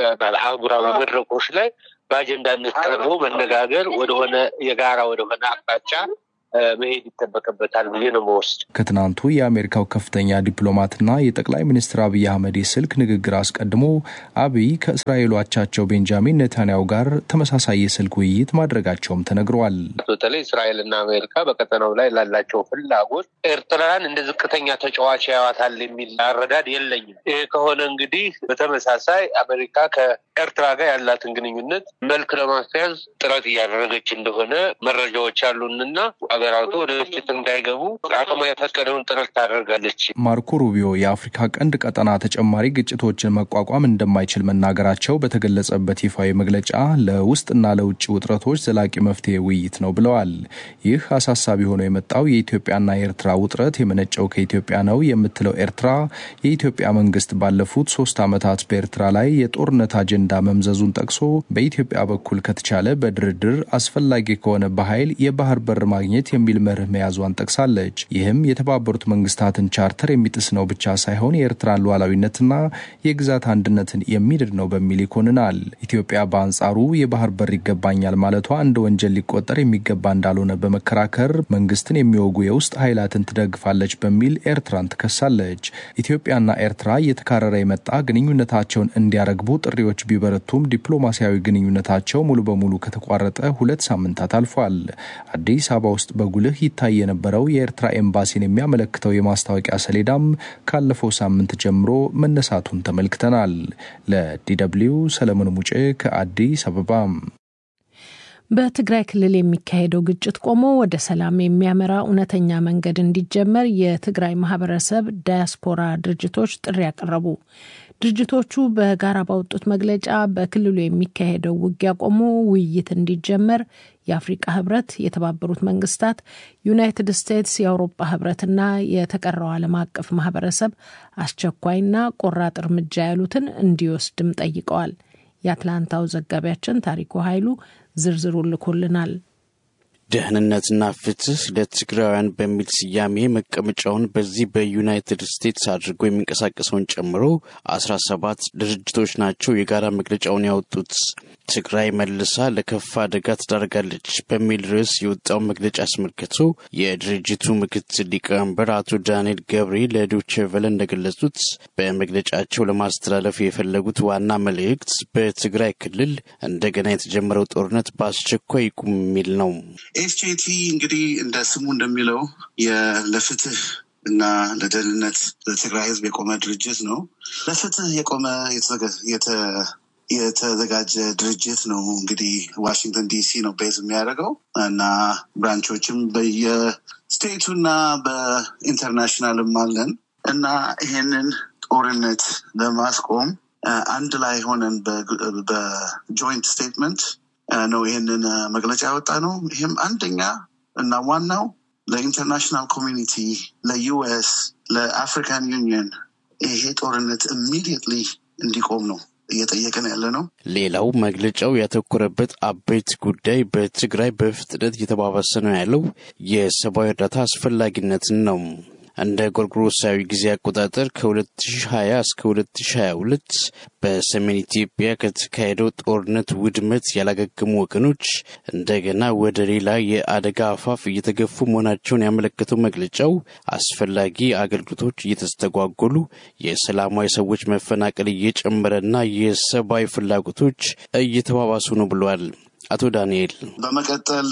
Speaker 7: አህጉራዊ መድረኮች ላይ በአጀንዳነት ቀርቦ መነጋገር ወደሆነ የጋራ ወደሆነ አቅጣጫ መሄድ ይጠበቅበታል ብዬ ነው መወስድ።
Speaker 6: ከትናንቱ የአሜሪካው ከፍተኛ ዲፕሎማትና የጠቅላይ ሚኒስትር አብይ አህመድ የስልክ ንግግር አስቀድሞ አብይ ከእስራኤሉ አቻቸው ቤንጃሚን ኔታንያሁ ጋር ተመሳሳይ የስልክ ውይይት ማድረጋቸውም ተነግረዋል።
Speaker 7: በተለይ እስራኤልና አሜሪካ በቀጠናው ላይ ላላቸው ፍላጎት ኤርትራን እንደ ዝቅተኛ ተጫዋች ያዋታል የሚል አረዳድ የለኝም። ይህ ከሆነ እንግዲህ በተመሳሳይ አሜሪካ ከኤርትራ ጋር ያላትን ግንኙነት መልክ ለማስያዝ ጥረት እያደረገች እንደሆነ መረጃዎች አሉንና ሀገራቱ ወደ ግጭት እንዳይገቡ አቅሟ የፈቀደውን ጥረት ታደርጋለች።
Speaker 6: ማርኮ ሩቢዮ የአፍሪካ ቀንድ ቀጠና ተጨማሪ ግጭቶችን መቋቋም እንደማይችል መናገራቸው በተገለጸበት ይፋዊ መግለጫ ለውስጥና ለውጭ ውጥረቶች ዘላቂ መፍትሄ ውይይት ነው ብለዋል። ይህ አሳሳቢ ሆኖ የመጣው የኢትዮጵያና የኤርትራ ውጥረት የመነጨው ከኢትዮጵያ ነው የምትለው ኤርትራ የኢትዮጵያ መንግስት ባለፉት ሶስት ዓመታት በኤርትራ ላይ የጦርነት አጀንዳ መምዘዙን ጠቅሶ በኢትዮጵያ በኩል ከተቻለ በድርድር አስፈላጊ ከሆነ በኃይል የባህር በር ማግኘት የሚል መርህ መያዟን ጠቅሳለች። ይህም የተባበሩት መንግስታትን ቻርተር የሚጥስ ነው ብቻ ሳይሆን የኤርትራን ሉዓላዊነትና የግዛት አንድነትን የሚድድ ነው በሚል ይኮንናል። ኢትዮጵያ በአንጻሩ የባህር በር ይገባኛል ማለቷ እንደ ወንጀል ሊቆጠር የሚገባ እንዳልሆነ በመከራከር መንግስትን የሚወጉ የውስጥ ኃይላትን ትደግፋለች በሚል ኤርትራን ትከሳለች። ኢትዮጵያና ኤርትራ እየተካረረ የመጣ ግንኙነታቸውን እንዲያረግቡ ጥሪዎች ቢበረቱም ዲፕሎማሲያዊ ግንኙነታቸው ሙሉ በሙሉ ከተቋረጠ ሁለት ሳምንታት አልፏል። አዲስ አበባ ውስጥ በጉልህ ይታይ የነበረው የኤርትራ ኤምባሲን የሚያመለክተው የማስታወቂያ ሰሌዳም ካለፈው ሳምንት ጀምሮ መነሳቱን ተመልክተናል። ለዲደብሊው ሰለሞን ሙጬ ከአዲስ አበባ።
Speaker 2: በትግራይ ክልል የሚካሄደው ግጭት ቆሞ ወደ ሰላም የሚያመራ እውነተኛ መንገድ እንዲጀመር የትግራይ ማህበረሰብ ዳያስፖራ ድርጅቶች ጥሪ ያቀረቡ። ድርጅቶቹ በጋራ ባወጡት መግለጫ በክልሉ የሚካሄደው ውጊያ ቆሞ ውይይት እንዲጀመር የአፍሪቃ ህብረት፣ የተባበሩት መንግስታት፣ ዩናይትድ ስቴትስ፣ የአውሮፓ ህብረትና የተቀረው ዓለም አቀፍ ማህበረሰብ አስቸኳይና ቆራጥ እርምጃ ያሉትን እንዲወስድም ጠይቀዋል። የአትላንታው ዘጋቢያችን ታሪኩ ኃይሉ ዝርዝሩ ልኮልናል።
Speaker 8: ደህንነትና ፍትህ ለትግራውያን በሚል ስያሜ መቀመጫውን በዚህ በዩናይትድ ስቴትስ አድርጎ የሚንቀሳቀሰውን ጨምሮ አስራ ሰባት ድርጅቶች ናቸው የጋራ መግለጫውን ያወጡት። ትግራይ መልሳ ለከፋ አደጋ ትዳርጋለች በሚል ርዕስ የወጣው መግለጫ አስመልክቶ የድርጅቱ ምክትል ሊቀመንበር አቶ ዳንኤል ገብሬ ለዶቼ ቬለ እንደገለጹት በመግለጫቸው ለማስተላለፍ የፈለጉት ዋና መልእክት በትግራይ ክልል እንደገና የተጀመረው ጦርነት በአስቸኳይ ይቁም የሚል ነው።
Speaker 9: ኤስጄቲ እንግዲህ እንደ ስሙ እንደሚለው ለፍትህ እና ለደህንነት ለትግራይ ሕዝብ የቆመ ድርጅት ነው። ለፍትህ የቆመ የተዘጋጀ ድርጅት ነው። እንግዲህ ዋሽንግተን ዲሲ ነው ቤዝ የሚያደርገው እና ብራንቾችም በየስቴቱ እና በኢንተርናሽናልም አለን እና ይሄንን ጦርነት ለማስቆም አንድ ላይ ሆነን በጆይንት ስቴትመንት ነው ይህንን መግለጫ ያወጣ ነው። ይህም አንደኛ እና ዋናው ለኢንተርናሽናል ኮሚኒቲ፣ ለዩኤስ፣ ለአፍሪካን ዩኒየን ይሄ ጦርነት ኢሚዲየትሊ እንዲቆም ነው እየጠየቅን ያለ ነው።
Speaker 8: ሌላው መግለጫው ያተኮረበት አበይት ጉዳይ በትግራይ በፍጥነት እየተባባሰ ነው ያለው የሰብአዊ እርዳታ አስፈላጊነትን ነው። እንደ ጎርጎሮሳዊ ጊዜ አቆጣጠር ከ2020 እስከ 2022 በሰሜን ኢትዮጵያ ከተካሄደው ጦርነት ውድመት ያላገገሙ ወገኖች እንደገና ወደ ሌላ የአደጋ አፋፍ እየተገፉ መሆናቸውን ያመለከተው መግለጫው አስፈላጊ አገልግሎቶች እየተስተጓጎሉ፣ የሰላማዊ ሰዎች መፈናቀል እየጨመረና የሰብአዊ ፍላጎቶች እየተባባሱ ነው ብሏል። አቶ ዳንኤል
Speaker 9: በመቀጠል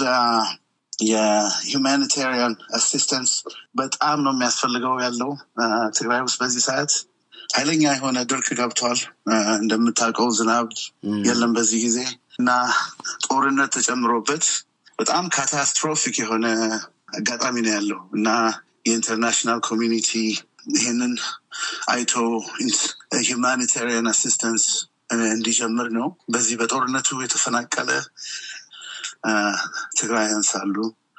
Speaker 9: የሁማኒታሪያን አሲስተንስ በጣም ነው የሚያስፈልገው ያለው ትግራይ ውስጥ በዚህ ሰዓት ኃይለኛ የሆነ ድርቅ ገብቷል። እንደምታውቀው ዝናብ የለም በዚህ ጊዜ እና ጦርነት ተጨምሮበት በጣም ካታስትሮፊክ የሆነ አጋጣሚ ነው ያለው እና የኢንተርናሽናል ኮሚኒቲ ይህንን አይቶ ሁማኒታሪያን አሲስተንስ እንዲጀምር ነው። በዚህ በጦርነቱ የተፈናቀለ ትግራውያን ሳሉ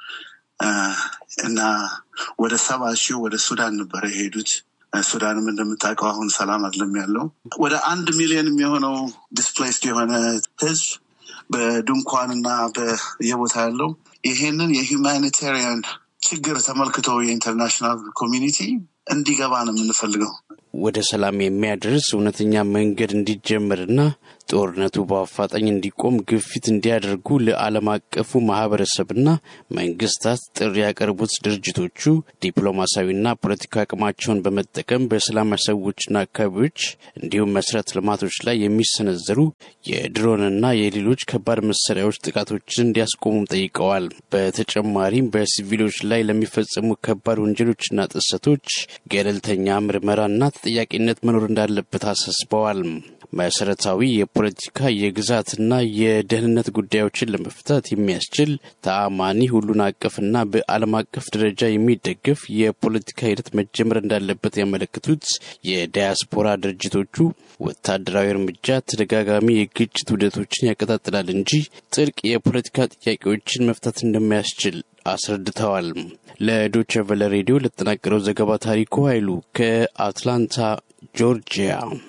Speaker 9: እና ወደ ሰባ ሺህ ወደ ሱዳን ነበረ የሄዱት። ሱዳንም እንደምታውቀው አሁን ሰላም አይደለም ያለው። ወደ አንድ ሚሊዮን የሚሆነው ዲስፕሌስድ የሆነ ህዝብ በድንኳን እና በየቦታ ያለው ይሄንን የሁማኒታሪያን ችግር ተመልክቶ የኢንተርናሽናል ኮሚኒቲ እንዲገባ ነው የምንፈልገው።
Speaker 8: ወደ ሰላም የሚያደርስ እውነተኛ መንገድ እንዲጀመርና ጦርነቱ በአፋጣኝ እንዲቆም ግፊት እንዲያደርጉ ለዓለም አቀፉ ማህበረሰብና መንግስታት ጥሪ ያቀርቡት ድርጅቶቹ ዲፕሎማሲያዊና ፖለቲካዊ አቅማቸውን በመጠቀም በሰላማዊ ሰዎችና አካባቢዎች እንዲሁም መሰረተ ልማቶች ላይ የሚሰነዘሩ የድሮንና የሌሎች ከባድ መሳሪያዎች ጥቃቶችን እንዲያስቆሙም ጠይቀዋል። በተጨማሪም በሲቪሎች ላይ ለሚፈጸሙ ከባድ ወንጀሎችና ጥሰቶች ገለልተኛ ምርመራና ተጠያቂነት መኖር እንዳለበት አሳስበዋል። መሰረታዊ የፖለቲካ የግዛትና የደህንነት ጉዳዮችን ለመፍታት የሚያስችል ተአማኒ ሁሉን አቀፍና በዓለም አቀፍ ደረጃ የሚደገፍ የፖለቲካ ሂደት መጀመር እንዳለበት ያመለክቱት የዳያስፖራ ድርጅቶቹ ወታደራዊ እርምጃ ተደጋጋሚ የግጭት ውደቶችን ያቀጣጥላል እንጂ ጥልቅ የፖለቲካ ጥያቄዎችን መፍታት እንደማያስችል አስረድተዋል። ለዶቸ ቨለ ሬዲዮ ለተጠናቀረው ዘገባ ታሪኩ ኃይሉ ከአትላንታ ጆርጂያ።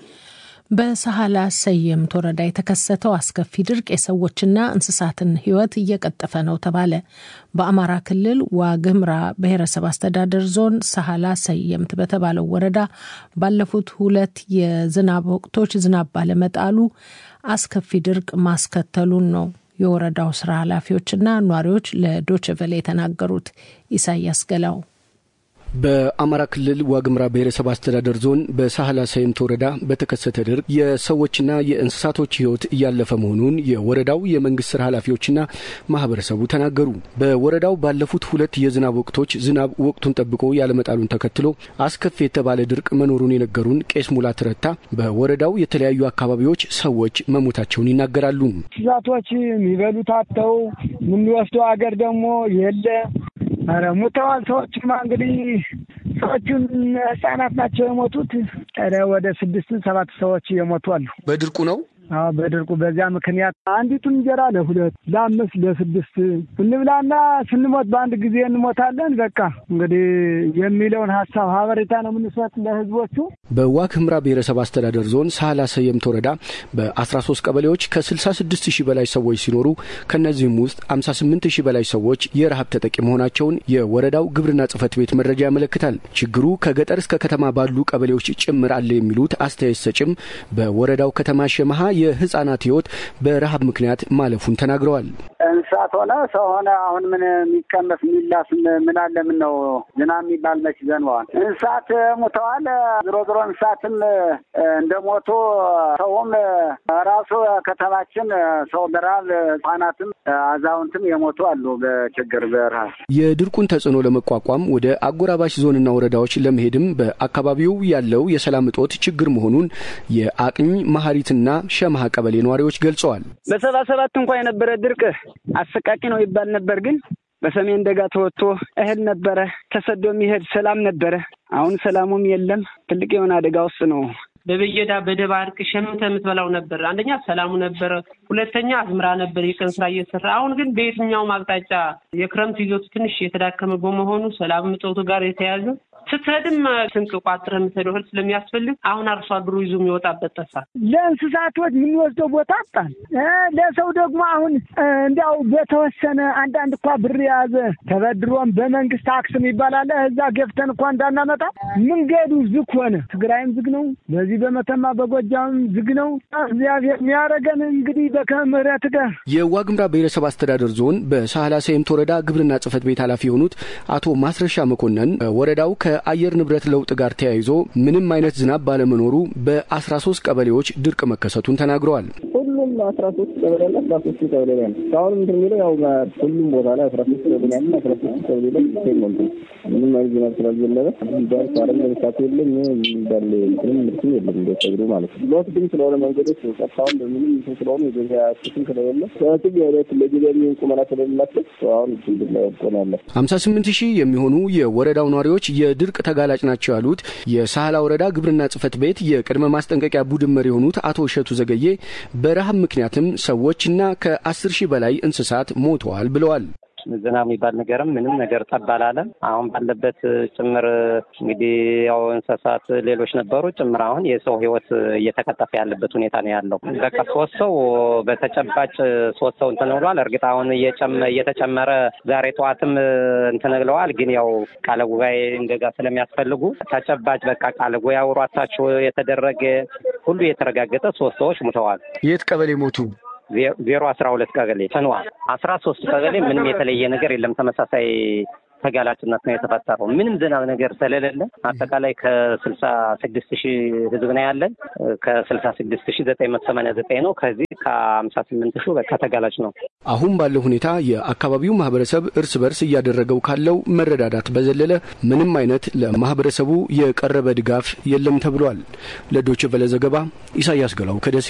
Speaker 2: በሳህላ ሰየምት ወረዳ የተከሰተው አስከፊ ድርቅ የሰዎችና እንስሳትን ሕይወት እየቀጠፈ ነው ተባለ። በአማራ ክልል ዋግምራ ብሔረሰብ አስተዳደር ዞን ሳህላ ሰየምት በተባለው ወረዳ ባለፉት ሁለት የዝናብ ወቅቶች ዝናብ ባለመጣሉ አስከፊ ድርቅ ማስከተሉን ነው የወረዳው ስራ ኃላፊዎችና ኗሪዎች ለዶችቨሌ የተናገሩት። ኢሳያስ ገላው
Speaker 10: በአማራ ክልል ዋግምራ ብሔረሰብ አስተዳደር ዞን በሳህላ ሰይምት ወረዳ በተከሰተ ድርቅ የሰዎችና የእንስሳቶች ሕይወት እያለፈ መሆኑን የወረዳው የመንግስት ስራ ኃላፊዎችና ማህበረሰቡ ተናገሩ። በወረዳው ባለፉት ሁለት የዝናብ ወቅቶች ዝናብ ወቅቱን ጠብቆ ያለመጣሉን ተከትሎ አስከፊ የተባለ ድርቅ መኖሩን የነገሩን ቄስ ሙላት ረታ በወረዳው የተለያዩ አካባቢዎች ሰዎች መሞታቸውን ይናገራሉ።
Speaker 11: እንስሳቶች የሚበሉት አጥተው የምንወስደው አገር ደግሞ የለ ኧረ ሙተዋል። ሰዎችማ እንግዲህ ሰዎቹን ህጻናት ናቸው የሞቱት። ኧረ ወደ ስድስት ሰባት ሰዎች የሞቱ አሉ።
Speaker 10: በድርቁ ነው
Speaker 11: አዎ በድርቁ በዚያ ምክንያት አንዲቱን እንጀራ ለሁለት ለአምስት ለስድስት እንብላና ስንሞት በአንድ ጊዜ እንሞታለን። በቃ እንግዲህ የሚለውን ሀሳብ ሀበሬታ ነው የምንሰጥ ለህዝቦቹ።
Speaker 10: በዋግ ኽምራ ብሔረሰብ አስተዳደር ዞን ሳህላ ሰየምት ወረዳ በ13 ቀበሌዎች ከ66 ሺህ በላይ ሰዎች ሲኖሩ ከእነዚህም ውስጥ 58 ሺህ በላይ ሰዎች የረሃብ ተጠቂ መሆናቸውን የወረዳው ግብርና ጽሕፈት ቤት መረጃ ያመለክታል። ችግሩ ከገጠር እስከ ከተማ ባሉ ቀበሌዎች ጭምር አለ የሚሉት አስተያየት ሰጭም በወረዳው ከተማ ሸመሃ የህጻናት ህይወት በረሃብ ምክንያት ማለፉን ተናግረዋል።
Speaker 12: እንስሳት ሆነ ሰው ሆነ አሁን ምን የሚቀመስ የሚላስ ምን አለ? ምን ነው ዝናብ የሚባል መች ዘንበዋል። እንስሳት ሙተዋል። ዝሮ ዝሮ እንስሳትም እንደሞቱ ሰውም ራሱ ከተማችን ሰው በረሃብ ህጻናትም አዛውንትም የሞቱ አሉ በችግር በረሃብ።
Speaker 10: የድርቁን ተጽዕኖ ለመቋቋም ወደ አጎራባች ዞንና ወረዳዎች ለመሄድም በአካባቢው ያለው የሰላም እጦት ችግር መሆኑን የአቅኝ መሀሪትና ሸመሃ ቀበሌ ነዋሪዎች ገልጸዋል።
Speaker 13: በሰባ ሰባት እንኳ የነበረ ድርቅ አሰቃቂ ነው ይባል ነበር ግን በሰሜን ደጋ ተወጥቶ እህል ነበረ ተሰዶ የሚሄድ ሰላም ነበረ። አሁን ሰላሙም የለም። ትልቅ የሆነ አደጋ ውስጥ ነው።
Speaker 14: በበየዳ በደባርቅ ሸምተ የምትበላው ነበር። አንደኛ ሰላሙ ነበረ፣ ሁለተኛ አዝምራ ነበር የቀን ስራ እየሰራ አሁን ግን በየትኛውም አቅጣጫ የክረምት ይዞቱ ትንሽ የተዳከመ በመሆኑ ሰላም እጦቱ ጋር የተያዘ ስትሄድም ስንቅ ቋጥረህ የምትሄደው እህል ስለሚያስፈልግ አሁን አርሶ አደሩ ይዞ የሚወጣበት ጠፋ።
Speaker 11: ለእንስሳቶች የምንወስደው ቦታ አጣን። ለሰው ደግሞ አሁን እንዲያው በተወሰነ አንዳንድ እኳ ብር የያዘ ተበድሮም በመንግስት ታክስ ይባላል እዛ ገፍተን እኳ እንዳናመጣ መንገዱ ዝግ ሆነ። ትግራይም ዝግ ነው። በዚህ በመተማ በጎጃም ዝግ ነው። እግዚአብሔር የሚያደርገን እንግዲህ በከምህረት ጋር
Speaker 10: የዋግምራ ብሔረሰብ አስተዳደር ዞን በሳህላ ሰየምት ወረዳ ግብርና ጽሕፈት ቤት ኃላፊ የሆኑት አቶ ማስረሻ መኮንን ወረዳው ከአየር ንብረት ለውጥ ጋር ተያይዞ ምንም አይነት ዝናብ ባለመኖሩ በአስራ ሶስት ቀበሌዎች ድርቅ መከሰቱን ተናግረዋል።
Speaker 15: ሁሉም አስራ ሶስት ቀበሌ ያለ አስራ ሶስት ቀበሌ ላይ ነው። እስካሁን ምንድን የሚለው ያው ሁሉም ቦታ ላይ አስራ ሶስት ቀበሌ ያለ አስራ ሶስት ቀበሌ ላይ ሞልቶ ምንም አይነት ዝናብ ስላልዘነበ ቢያንስ አረም ለምሳት የለም እንዳለ ምንም ምርትም የለም እንደሰግሩ ማለት ነው። ሎት ግን ስለሆነ መንገዶች ቀጥታውን በምንም ስለሆኑ የገበያ ስትን ስለሌለ ሰትም የዕለት ለገበያ የሚሆን ቁመና ስለሌላቸው አሁን ችግር ላይ ወጥቆ ነው ያለ
Speaker 10: ሀምሳ ስምንት ሺህ የሚሆኑ የወረዳው ነዋሪዎች የድርቅ ተጋላጭ ናቸው ያሉት የሳህላ ወረዳ ግብርና ጽሕፈት ቤት የቅድመ ማስጠንቀቂያ ቡድን መሪ የሆኑት አቶ እሸቱ ዘገዬ በረሃብ ምክንያትም ሰዎችና ከአስር ሺህ በላይ እንስሳት ሞተዋል ብለዋል።
Speaker 16: ዝናብ የሚባል ነገርም ምንም ነገር ጠብ አላለም። አሁን ባለበት ጭምር እንግዲህ ያው እንስሳት ሌሎች ነበሩ ጭምር አሁን የሰው ሕይወት እየተቀጠፈ ያለበት ሁኔታ ነው ያለው። በቃ ሶስት ሰው በተጨባጭ ሶስት ሰው እንትን ብሏል። እርግጥ አሁን እየተጨመረ ዛሬ ጠዋትም እንትን ብለዋል። ግን ያው ቃለ ጉባኤ እንደዛ ስለሚያስፈልጉ ተጨባጭ በቃ ቃለ ጉባኤ አውሯታቸው የተደረገ ሁሉ የተረጋገጠ ሶስት ሰዎች ሙተዋል።
Speaker 10: የት ቀበሌ ሞቱ?
Speaker 16: ዜሮ አስራ ሁለት ቀበሌ ተንዋ አስራ ሶስት ቀበሌ ምንም የተለየ ነገር የለም። ተመሳሳይ ተጋላጭነት ነው የተፈጠረው። ምንም ዝናብ ነገር ስለሌለ አጠቃላይ ከስልሳ ስድስት ሺህ ህዝብ ነው ያለን። ከስልሳ ስድስት ሺህ ዘጠኝ መቶ ሰማንያ ዘጠኝ ነው። ከዚህ ከሀምሳ ስምንት ሺህ በቃ ተጋላጭ ነው።
Speaker 10: አሁን ባለው ሁኔታ የአካባቢው ማህበረሰብ እርስ በርስ እያደረገው ካለው መረዳዳት በዘለለ ምንም አይነት ለማህበረሰቡ የቀረበ ድጋፍ የለም ተብሏል። ለዶይቼ ቬለ ዘገባ ኢሳያስ ገላው ከደሴ።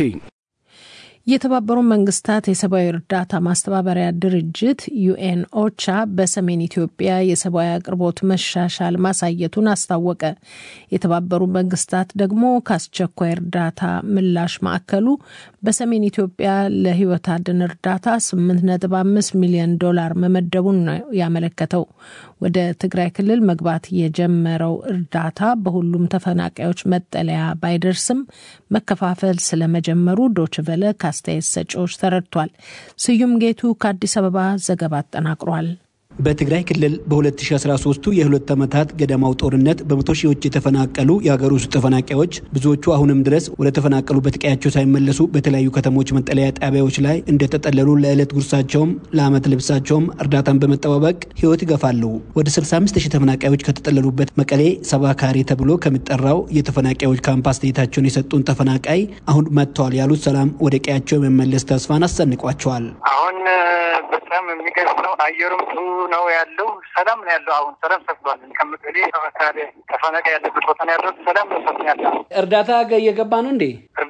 Speaker 2: የተባበሩት መንግስታት የሰብአዊ እርዳታ ማስተባበሪያ ድርጅት ዩኤን ኦቻ በሰሜን ኢትዮጵያ የሰብአዊ አቅርቦት መሻሻል ማሳየቱን አስታወቀ። የተባበሩት መንግስታት ደግሞ ከአስቸኳይ እርዳታ ምላሽ ማዕከሉ በሰሜን ኢትዮጵያ ለህይወት አድን እርዳታ 8.5 ሚሊዮን ዶላር መመደቡን ነው ያመለከተው። ወደ ትግራይ ክልል መግባት የጀመረው እርዳታ በሁሉም ተፈናቃዮች መጠለያ ባይደርስም መከፋፈል ስለመጀመሩ ዶችቨለ አስተያየት ሰጪዎች ተረድቷል። ስዩም ጌቱ ከአዲስ አበባ ዘገባ አጠናቅሯል።
Speaker 17: በትግራይ ክልል በ2013ቱ የሁለት ዓመታት ገደማው ጦርነት በመቶ ሺዎች የተፈናቀሉ የሀገር ውስጥ ተፈናቃዮች ብዙዎቹ አሁንም ድረስ ወደ ተፈናቀሉበት ቀያቸው ሳይመለሱ በተለያዩ ከተሞች መጠለያ ጣቢያዎች ላይ እንደተጠለሉ ለዕለት ጉርሳቸውም ለዓመት ልብሳቸውም እርዳታን በመጠባበቅ ህይወት ይገፋሉ። ወደ 65 ሺህ ተፈናቃዮች ከተጠለሉበት መቀሌ ሰባ ካሬ ተብሎ ከሚጠራው የተፈናቃዮች ካምፕ አስተያየታቸውን የሰጡን ተፈናቃይ አሁን መጥተዋል ያሉት ሰላም ወደ ቀያቸው የመመለስ ተስፋን አሰንቋቸዋል።
Speaker 18: አሁን በጣም የሚገርም ነው። አየሩም ጥሩ ነው ያለው። ሰላም ነው ያለው። አሁን ሰላም ሰፍቷል። ከመቀሌ ተፈናቃይ ያለበት ቦታ ነው ያለው። ሰላም ነው ሰፍ ያለው።
Speaker 19: እርዳታ እየገባ ነው እንዴ?
Speaker 18: እርዳታ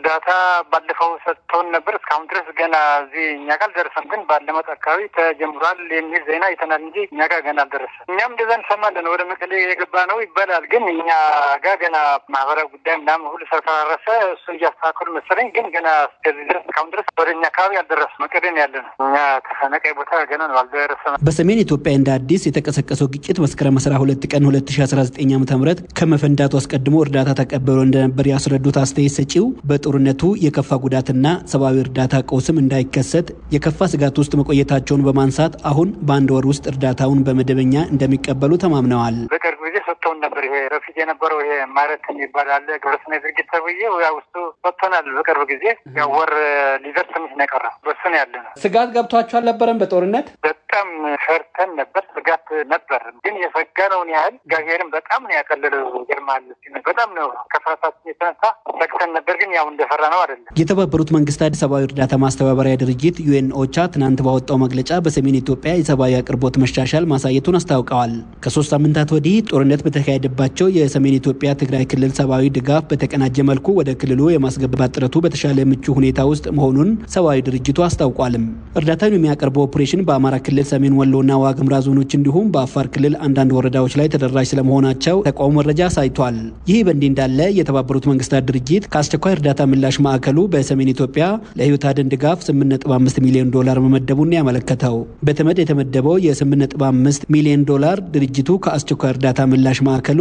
Speaker 18: እርዳታ ባለፈው ሰጥተውን ነበር። እስካሁን ድረስ ገና እዚህ እኛ ጋር አልደረሰም። ግን ባለመጥ አካባቢ ተጀምሯል የሚል ዜና አይተናል እንጂ እኛ ጋር ገና አልደረሰም። እኛም እንደዛ እንሰማለን። ወደ መቀሌ የገባ ነው ይባላል። ግን እኛ ጋር ገና ማህበራዊ ጉዳይ ምናምን ሁሉ ስለተራረሰ እሱ እያስተካከሉ መሰለኝ። ግን ገና እስከዚህ ድረስ እስካሁን ድረስ ወደ እኛ አካባቢ አልደረሰም። መቀሌ ነው ያለ ነው። እኛ ተፈናቃይ ቦታ ገና ነው አልደረሰም።
Speaker 17: በሰሜን ኢትዮጵያ እንደ አዲስ የተቀሰቀሰው ግጭት መስከረም 12 ቀን 2019 ዓ ም ከመፈንዳቱ አስቀድሞ እርዳታ ተቀብሎ እንደነበር ያስረዱት አስተያየት ሰጪው በጦርነቱ የከፋ ጉዳትና ሰብአዊ እርዳታ ቀውስም እንዳይከሰት የከፋ ስጋት ውስጥ መቆየታቸውን በማንሳት አሁን በአንድ ወር ውስጥ እርዳታውን በመደበኛ እንደሚቀበሉ ተማምነዋል።
Speaker 18: በቅርብ ጊዜ ሰጥተውን ነበር። ይሄ በፊት የነበረው ይሄ ማረት የሚባል አለ ግብረሰናይ ድርጅት ተብዬ ያ ውስጡ ሰጥቶናል። በቅርብ ጊዜ ያው ወር ሊደርስ ትንሽ ነው የቀረው። በሱ ነው ያለ ነው።
Speaker 17: ስጋት ገብቷቸው አልነበረም በጦርነት
Speaker 18: በጣም ፈርተን ነበር። ስጋት ነበር፣ ግን የሰጋነውን ያህል እግዚአብሔርን በጣም ነው ያቀለለው። ይገርማል። በጣም ነው ከፍርሃታችን የተነሳ ሰግተን ነበር፣ ግን ያው እንደፈራ ነው አይደለም።
Speaker 17: የተባበሩት መንግስታት ሰብአዊ እርዳታ ማስተባበሪያ ድርጅት ዩኤን ኦቻ ትናንት ባወጣው መግለጫ በሰሜን ኢትዮጵያ የሰብአዊ አቅርቦት መሻሻል ማሳየቱን አስታውቀዋል። ከሶስት ሳምንታት ወዲህ ጦርነት በተካሄደባቸው የሰሜን ኢትዮጵያ ትግራይ ክልል ሰብአዊ ድጋፍ በተቀናጀ መልኩ ወደ ክልሉ የማስገባት ጥረቱ በተሻለ ምቹ ሁኔታ ውስጥ መሆኑን ሰብአዊ ድርጅቱ አስታውቋልም። እርዳታውን የሚያቀርበው ኦፕሬሽን በአማራ ክልል ሰሜን ወሎና ዋግምራ ዞኖች እንዲሁም በአፋር ክልል አንዳንድ ወረዳዎች ላይ ተደራሽ ስለመሆናቸው ተቋሙ መረጃ አሳይቷል። ይህ በእንዲህ እንዳለ የተባበሩት መንግስታት ድርጅት ከአስቸኳይ እርዳታ ምላሽ ማዕከሉ በሰሜን ኢትዮጵያ ለህይወት አድን ድጋፍ 8.5 ሚሊዮን ዶላር መመደቡን ያመለከተው በተመድ የተመደበው የ8.5 ሚሊዮን ዶላር ድርጅቱ ከአስቸኳይ እርዳታ ምላሽ ማዕከሉ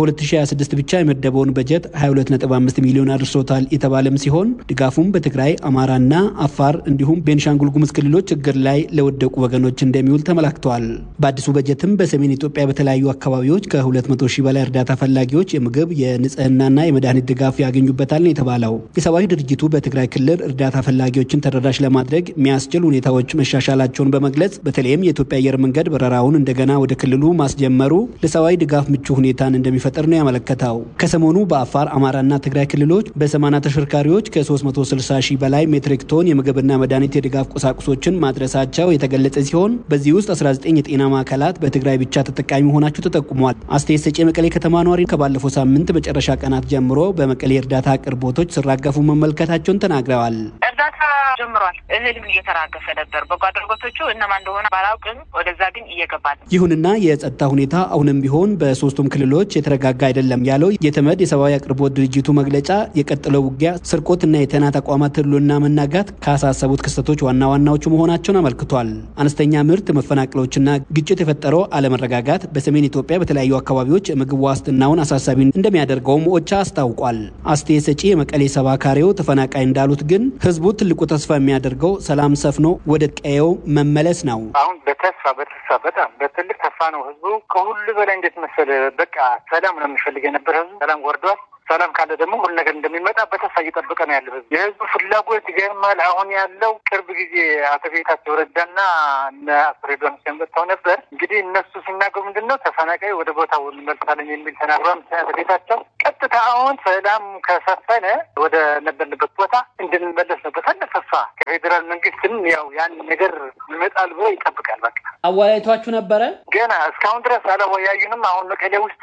Speaker 17: በ2026 ብቻ የመደበውን በጀት 22.5 ሚሊዮን አድርሶታል የተባለም ሲሆን ድጋፉም በትግራይ አማራና አፋር እንዲሁም ቤንሻንጉል ጉሙዝ ክልሎች ችግር ላይ ለወደቁ ወገኖች እንደሚውል ተመላክተዋል። በአዲሱ በጀትም በሰሜን ኢትዮጵያ በተለያዩ አካባቢዎች ከ200 ሺህ በላይ እርዳታ ፈላጊዎች የምግብ የንጽህናና የመድኃኒት ድጋፍ ያገኙበታል ነው የተባለው። የሰብአዊ ድርጅቱ በትግራይ ክልል እርዳታ ፈላጊዎችን ተደራሽ ለማድረግ የሚያስችል ሁኔታዎች መሻሻላቸውን በመግለጽ በተለይም የኢትዮጵያ አየር መንገድ በረራውን እንደገና ወደ ክልሉ ማስጀመሩ ለሰብአዊ ድጋፍ ምቹ ሁኔታን እንደሚፈጥር ነው ያመለከተው። ከሰሞኑ በአፋር አማራና ትግራይ ክልሎች በሰማና ተሽከርካሪዎች ከ360 ሺህ በላይ ሜትሪክ ቶን የምግብና መድኃኒት የድጋፍ ቁሳቁሶችን ማድረሳቸው የተገለጸ ሲሆን በዚህ ውስጥ 19 የጤና ማዕከላት በትግራይ ብቻ ተጠቃሚ መሆናቸው ተጠቁሟል። አስተያየት ሰጪ የመቀሌ ከተማ ነዋሪ ከባለፈው ሳምንት መጨረሻ ቀናት ጀምሮ በመቀሌ እርዳታ አቅርቦቶች ሲራገፉ መመልከታቸውን ተናግረዋል።
Speaker 19: እርዳታ ጀምሯል። እህልም እየተራገፈ ነበር። በጎ አድራጎቶቹ እነማን እንደሆነ ባላውቅም ወደዛ ግን እየገባ ነው።
Speaker 17: ይሁንና የጸጥታ ሁኔታ አሁንም ቢሆን በሶስቱም ክልሎች የተረጋጋ አይደለም ያለው የተመድ የሰብአዊ አቅርቦት ድርጅቱ መግለጫ የቀጠለው ውጊያ፣ ስርቆትና የጤና ተቋማት ህልውና መናጋት ካሳሰቡት ክስተቶች ዋና ዋናዎቹ መሆናቸውን አመልክቷል። አነስተኛ ምርት መፈናቅሎችና ግጭት የፈጠረው አለመረጋጋት በሰሜን ኢትዮጵያ በተለያዩ አካባቢዎች የምግብ ዋስትናውን አሳሳቢ እንደሚያደርገውም ኦቻ አስታውቋል። አስተያየት ሰጪ የመቀሌ ሰባካሪው ተፈናቃይ እንዳሉት ግን ህዝቡ ትልቁ ተስፋ የሚያደርገው ሰላም ሰፍኖ ወደ ቀየው መመለስ ነው።
Speaker 18: አሁን በተስፋ በተስፋ በጣም በትልቅ ተስፋ ነው ህዝቡ ከሁሉ በላይ እንዴት መሰለ በቃ ሰላም ነው የሚፈልግ የነበረ ህዝቡ ሰላም ወርዷል። ሰላም ካለ ደግሞ ሁሉ ነገር እንደሚመጣ በተስፋ እየጠበቀ ነው ያለው ህዝብ። የህዝቡ ፍላጎት ይገርማል። አሁን ያለው ቅርብ ጊዜ አቶ ጌታቸው ረዳና እነ አቶ ሬድዋን ሁሴን መጥተው ነበር። እንግዲህ እነሱ ሲናገሩ ምንድን ነው ተፈናቃይ ወደ ቦታው እንመልሳለን የሚል ተናግሯል። አቶ ጌታቸው ቀጥታ አሁን ሰላም ከሰፈነ ወደ ነበርንበት ቦታ እንድንመለስ ነው በታላቅ ተስፋ ከፌዴራል መንግስትም ያው ያን ነገር ይመጣል ብሎ ይጠብቃል። በቃ
Speaker 17: አወያይቷችሁ ነበረ?
Speaker 18: ገና እስካሁን ድረስ አላወያዩንም። አሁን መቀሌ ውስጥ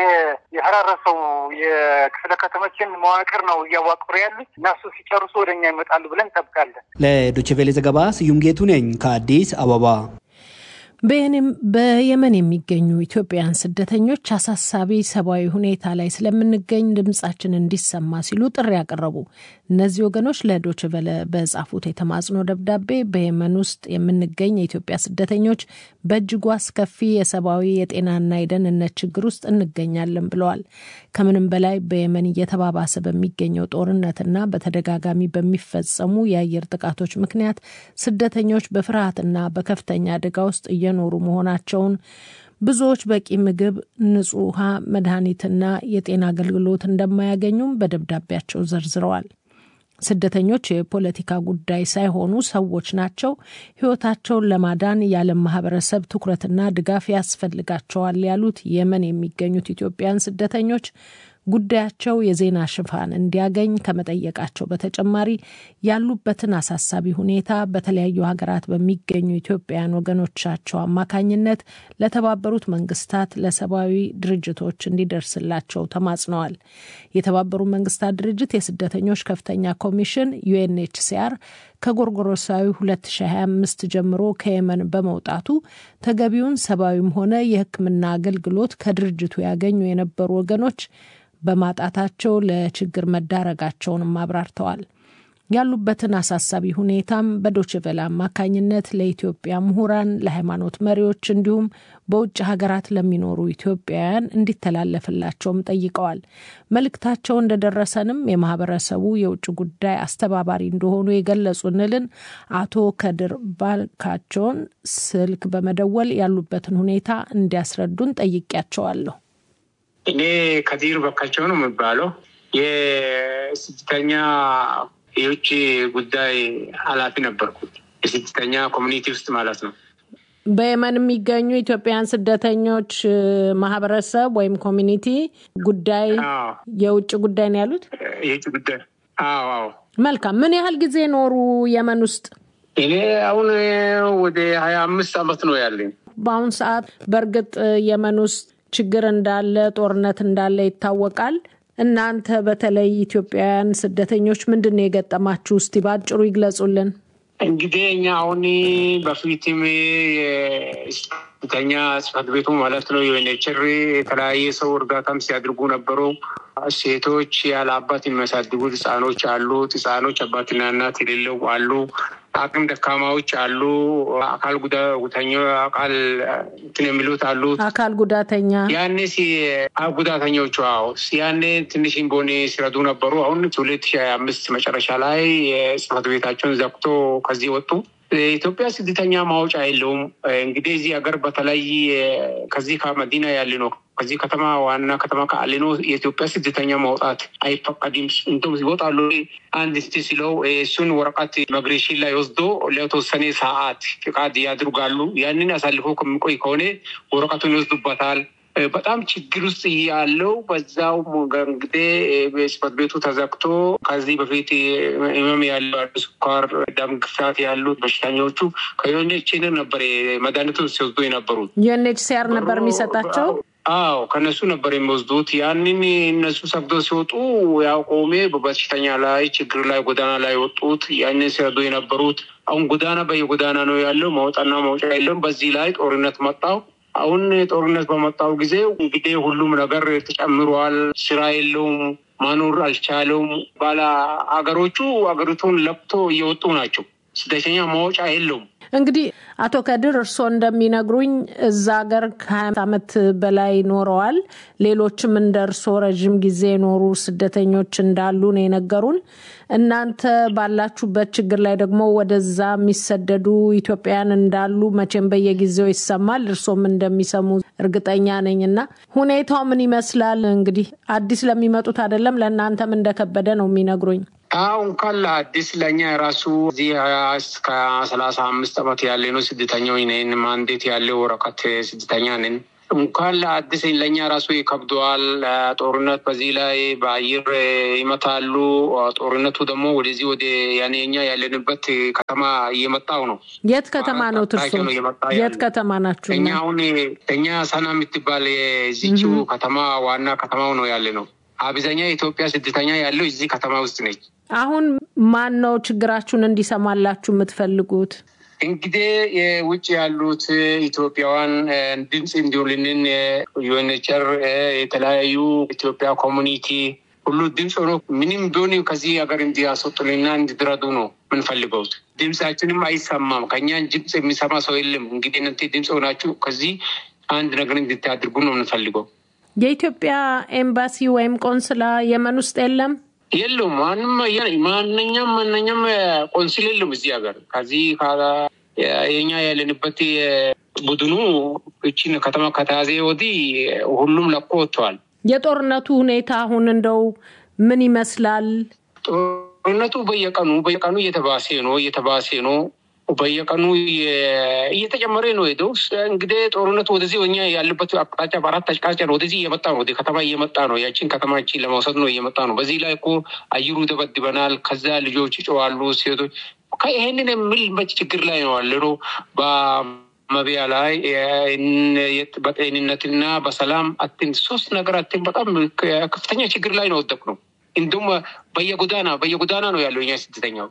Speaker 18: የፈራረሰው ክፍለ ከተሞችን መዋቅር ነው እያዋቅሩ ያሉት። እነሱ ሲጨርሱ ወደ እኛ ይመጣሉ ብለን እንጠብቃለን።
Speaker 17: ለዶችቬሌ ዘገባ ስዩም ጌቱ ነኝ ከአዲስ አበባ።
Speaker 2: በየመን የሚገኙ ኢትዮጵያውያን ስደተኞች አሳሳቢ ሰብአዊ ሁኔታ ላይ ስለምንገኝ ድምጻችን እንዲሰማ ሲሉ ጥሪ ያቀረቡ እነዚህ ወገኖች ለዶችቨለ በጻፉት የተማጽኖ ደብዳቤ በየመን ውስጥ የምንገኝ የኢትዮጵያ ስደተኞች በእጅጉ አስከፊ የሰብአዊ የጤናና የደህንነት ችግር ውስጥ እንገኛለን ብለዋል። ከምንም በላይ በየመን እየተባባሰ በሚገኘው ጦርነትና በተደጋጋሚ በሚፈጸሙ የአየር ጥቃቶች ምክንያት ስደተኞች በፍርሃትና በከፍተኛ አደጋ ውስጥ እየኖሩ መሆናቸውን ብዙዎች በቂ ምግብ፣ ንጹህ ውሃ፣ መድኃኒትና የጤና አገልግሎት እንደማያገኙም በደብዳቤያቸው ዘርዝረዋል። ስደተኞች የፖለቲካ ጉዳይ ሳይሆኑ ሰዎች ናቸው። ሕይወታቸውን ለማዳን የዓለም ማህበረሰብ ትኩረትና ድጋፍ ያስፈልጋቸዋል ያሉት የመን የሚገኙት ኢትዮጵያውያን ስደተኞች ጉዳያቸው የዜና ሽፋን እንዲያገኝ ከመጠየቃቸው በተጨማሪ ያሉበትን አሳሳቢ ሁኔታ በተለያዩ ሀገራት በሚገኙ ኢትዮጵያውያን ወገኖቻቸው አማካኝነት ለተባበሩት መንግስታት ለሰብአዊ ድርጅቶች እንዲደርስላቸው ተማጽነዋል። የተባበሩት መንግስታት ድርጅት የስደተኞች ከፍተኛ ኮሚሽን ዩኤንኤችሲአር ከጎርጎሮሳዊ 2025 ጀምሮ ከየመን በመውጣቱ ተገቢውን ሰብአዊም ሆነ የሕክምና አገልግሎት ከድርጅቱ ያገኙ የነበሩ ወገኖች በማጣታቸው ለችግር መዳረጋቸውንም አብራርተዋል። ያሉበትን አሳሳቢ ሁኔታም በዶችቬለ አማካኝነት ለኢትዮጵያ ምሁራን፣ ለሃይማኖት መሪዎች እንዲሁም በውጭ ሀገራት ለሚኖሩ ኢትዮጵያውያን እንዲተላለፍላቸውም ጠይቀዋል። መልእክታቸው እንደደረሰንም የማህበረሰቡ የውጭ ጉዳይ አስተባባሪ እንደሆኑ የገለጹንልን አቶ ከድር ባልካቸውን ስልክ በመደወል ያሉበትን ሁኔታ እንዲያስረዱን ጠይቄያቸዋለሁ።
Speaker 20: እኔ ከዲር በካቸው ነው የሚባለው የስደተኛ የውጭ ጉዳይ ኃላፊ ነበርኩት። የስደተኛ ኮሚኒቲ ውስጥ ማለት ነው።
Speaker 2: በየመን የሚገኙ ኢትዮጵያውያን ስደተኞች ማህበረሰብ ወይም ኮሚኒቲ ጉዳይ የውጭ ጉዳይ ነው ያሉት።
Speaker 20: የውጭ ጉዳይ አዎ፣ አዎ።
Speaker 2: መልካም። ምን ያህል ጊዜ ኖሩ የመን ውስጥ?
Speaker 20: እኔ አሁን ወደ ሀያ አምስት አመት ነው ያለኝ።
Speaker 2: በአሁን ሰዓት በእርግጥ የመን ውስጥ ችግር እንዳለ ጦርነት እንዳለ ይታወቃል። እናንተ በተለይ ኢትዮጵያውያን ስደተኞች ምንድን ነው የገጠማችሁ? እስቲ በአጭሩ ይግለጹልን።
Speaker 20: እንግዲህ እኛ አሁን በፊትም የስደተኛ ጽሕፈት ቤቱ ማለት ነው ዩኤንኤችሲአር የተለያየ ሰው እርዳታም ሲያደርጉ ነበሩ። ሴቶች ያለ አባት የሚያሳድጉት ህጻኖች አሉ። ህጻኖች አባትና እናት የሌለው አሉ። አቅም ደካማዎች አሉ። አካል ጉዳተኛ አካል እንትን የሚሉት አሉ።
Speaker 2: አካል ጉዳተኛ
Speaker 20: ያኔ ጉዳተኞቹ አዎ ያኔ ትንሽ ቦኔ ሲረዱ ነበሩ። አሁን ሁለት ሺህ ሀያ አምስት መጨረሻ ላይ የጽሕፈት ቤታቸውን ዘግቶ ከዚህ ወጡ። የኢትዮጵያ ስደተኛ ማውጫ የለውም። እንግዲህ እዚህ ሀገር በተለይ ከዚህ ከመዲና ያለ ነው ከዚህ ከተማ ዋና ከተማ ከአሌኖ የኢትዮጵያ ስደተኛ ማውጣት አይፈቀድም። እንቶም ይወጣሉ አንድ ስቲ ሲለው እሱን ወረቀት ኢሚግሬሽን ላይ ወስዶ ለተወሰነ ሰዓት ፍቃድ ያድርጋሉ። ያንን አሳልፎ ከሚቆይ ከሆነ ወረቀቱን ይወስዱበታል። በጣም ችግር ውስጥ ያለው በዛው እንግዲህ ጽሕፈት ቤቱ ተዘግቶ ከዚህ በፊት ህመም ያለው ስኳር፣ ደም ግፊት ያሉት በሽተኞቹ ከዩኤንኤችሲአር ነበር መድኃኒቱን ሲወስዱ የነበሩት።
Speaker 2: ዩኤንኤችሲአር ነበር የሚሰጣቸው።
Speaker 20: አዎ ከነሱ ነበር የሚወስዱት። ያንን እነሱ ሰግዶ ሲወጡ ያው ቆሜ በበሽተኛ ላይ ችግር ላይ ጎዳና ላይ ወጡት። ያንን ሲረዱ የነበሩት አሁን ጎዳና በየጎዳና ነው ያለው። መውጣና መውጫ የለም። በዚህ ላይ ጦርነት መጣው። አሁን ጦርነት በመጣው ጊዜ እንግዲህ ሁሉም ነገር ተጨምሯል። ስራ የለውም፣ ማኖር አልቻለውም። ባለ አገሮቹ አገሪቱን ለቅቶ እየወጡ ናቸው። ስደተኛ ማወጫ የለውም።
Speaker 2: እንግዲህ አቶ ከድር እርስዎ እንደሚነግሩኝ እዛ ሀገር ከሀያ ዓመት በላይ ኖረዋል። ሌሎችም እንደ እርስዎ ረዥም ጊዜ የኖሩ ስደተኞች እንዳሉ ነው የነገሩን። እናንተ ባላችሁበት ችግር ላይ ደግሞ ወደዛ የሚሰደዱ ኢትዮጵያውያን እንዳሉ መቼም በየጊዜው ይሰማል። እርስዎም እንደሚሰሙ እርግጠኛ ነኝ እና ሁኔታው ምን ይመስላል? እንግዲህ አዲስ ለሚመጡት አይደለም ለእናንተም እንደከበደ ነው የሚነግሩኝ።
Speaker 20: አሁ እንኳን ለአዲስ ለእኛ የራሱ እዚህ እስከ ሰላሳ አምስት ዓመት ያለ ነው ስደተኛው ነን። ማንዴት ያለው ወረቀት ስደተኛ ነን። እንኳን ለአዲስ ለእኛ ራሱ ይከብደዋል። ጦርነት በዚህ ላይ በአየር ይመታሉ። ጦርነቱ ደግሞ ወደዚህ ወደ ያኔ እኛ ያለንበት ከተማ እየመጣው ነው።
Speaker 2: የት ከተማ ነው ትርሱ? የት ከተማ ናችሁ?
Speaker 20: እኛ አሁን እኛ ሰና የምትባል የዚችው ከተማ ዋና ከተማው ነው ያለ ነው። አብዛኛ የኢትዮጵያ ስደተኛ ያለው እዚህ ከተማ ውስጥ ነች።
Speaker 2: አሁን ማን ነው ችግራችሁን እንዲሰማላችሁ የምትፈልጉት?
Speaker 20: እንግዲህ የውጭ ያሉት ኢትዮጵያውያን ድምፅ እንዲሆንልን ዩኤንኤችሲአር የተለያዩ ኢትዮጵያ ኮሚኒቲ ሁሉ ድምፅ ሆኖ ምንም ቢሆን ከዚህ ሀገር እንዲያስወጡንና እንዲድረዱ ነው ምንፈልገው። ድምፃችንም አይሰማም። ከእኛን ድምፅ የሚሰማ ሰው የለም። እንግዲህ እናንተ ድምፅ ሆናችሁ ከዚህ አንድ ነገር እንድታድርጉ ነው የምንፈልገው።
Speaker 2: የኢትዮጵያ ኤምባሲ ወይም ቆንስላ የመን ውስጥ የለም
Speaker 20: የለውም። ማንም ማንኛም ማንኛም ቆንስል የለም እዚህ ሀገር። ከዚህ የኛ ያለንበት ቡድኑ እችን ከተማ ከተያዘ ወዲህ ሁሉም ለቆ ወጥተዋል።
Speaker 2: የጦርነቱ ሁኔታ አሁን እንደው ምን ይመስላል?
Speaker 20: ጦርነቱ በየቀኑ በየቀኑ እየተባሴ ነው እየተባሴ ነው። በየቀኑ እየተጨመረ ነው ሄደው እንግዲህ ጦርነቱ ወደዚህ እኛ ያለበት አቅጣጫ በአራት አቅጣጫ ነው ወደዚህ እየመጣ ነው። ወደ ከተማ እየመጣ ነው። ያችን ከተማችን ለመውሰድ ነው እየመጣ ነው። በዚህ ላይ እኮ አየሩ ይደበድበናል። ከዛ ልጆች ይጮዋሉ፣ ሴቶች ይሄንን የሚል መች ችግር ላይ ነው ያለ ነው በመቢያ ላይ በጤንነትና በሰላም አትን ሶስት ነገር አትን በጣም ከፍተኛ ችግር ላይ ነው ወደቅ ነው። እንዲሁም በየጎዳና በየጎዳና ነው ያለው እኛ ስደተኛው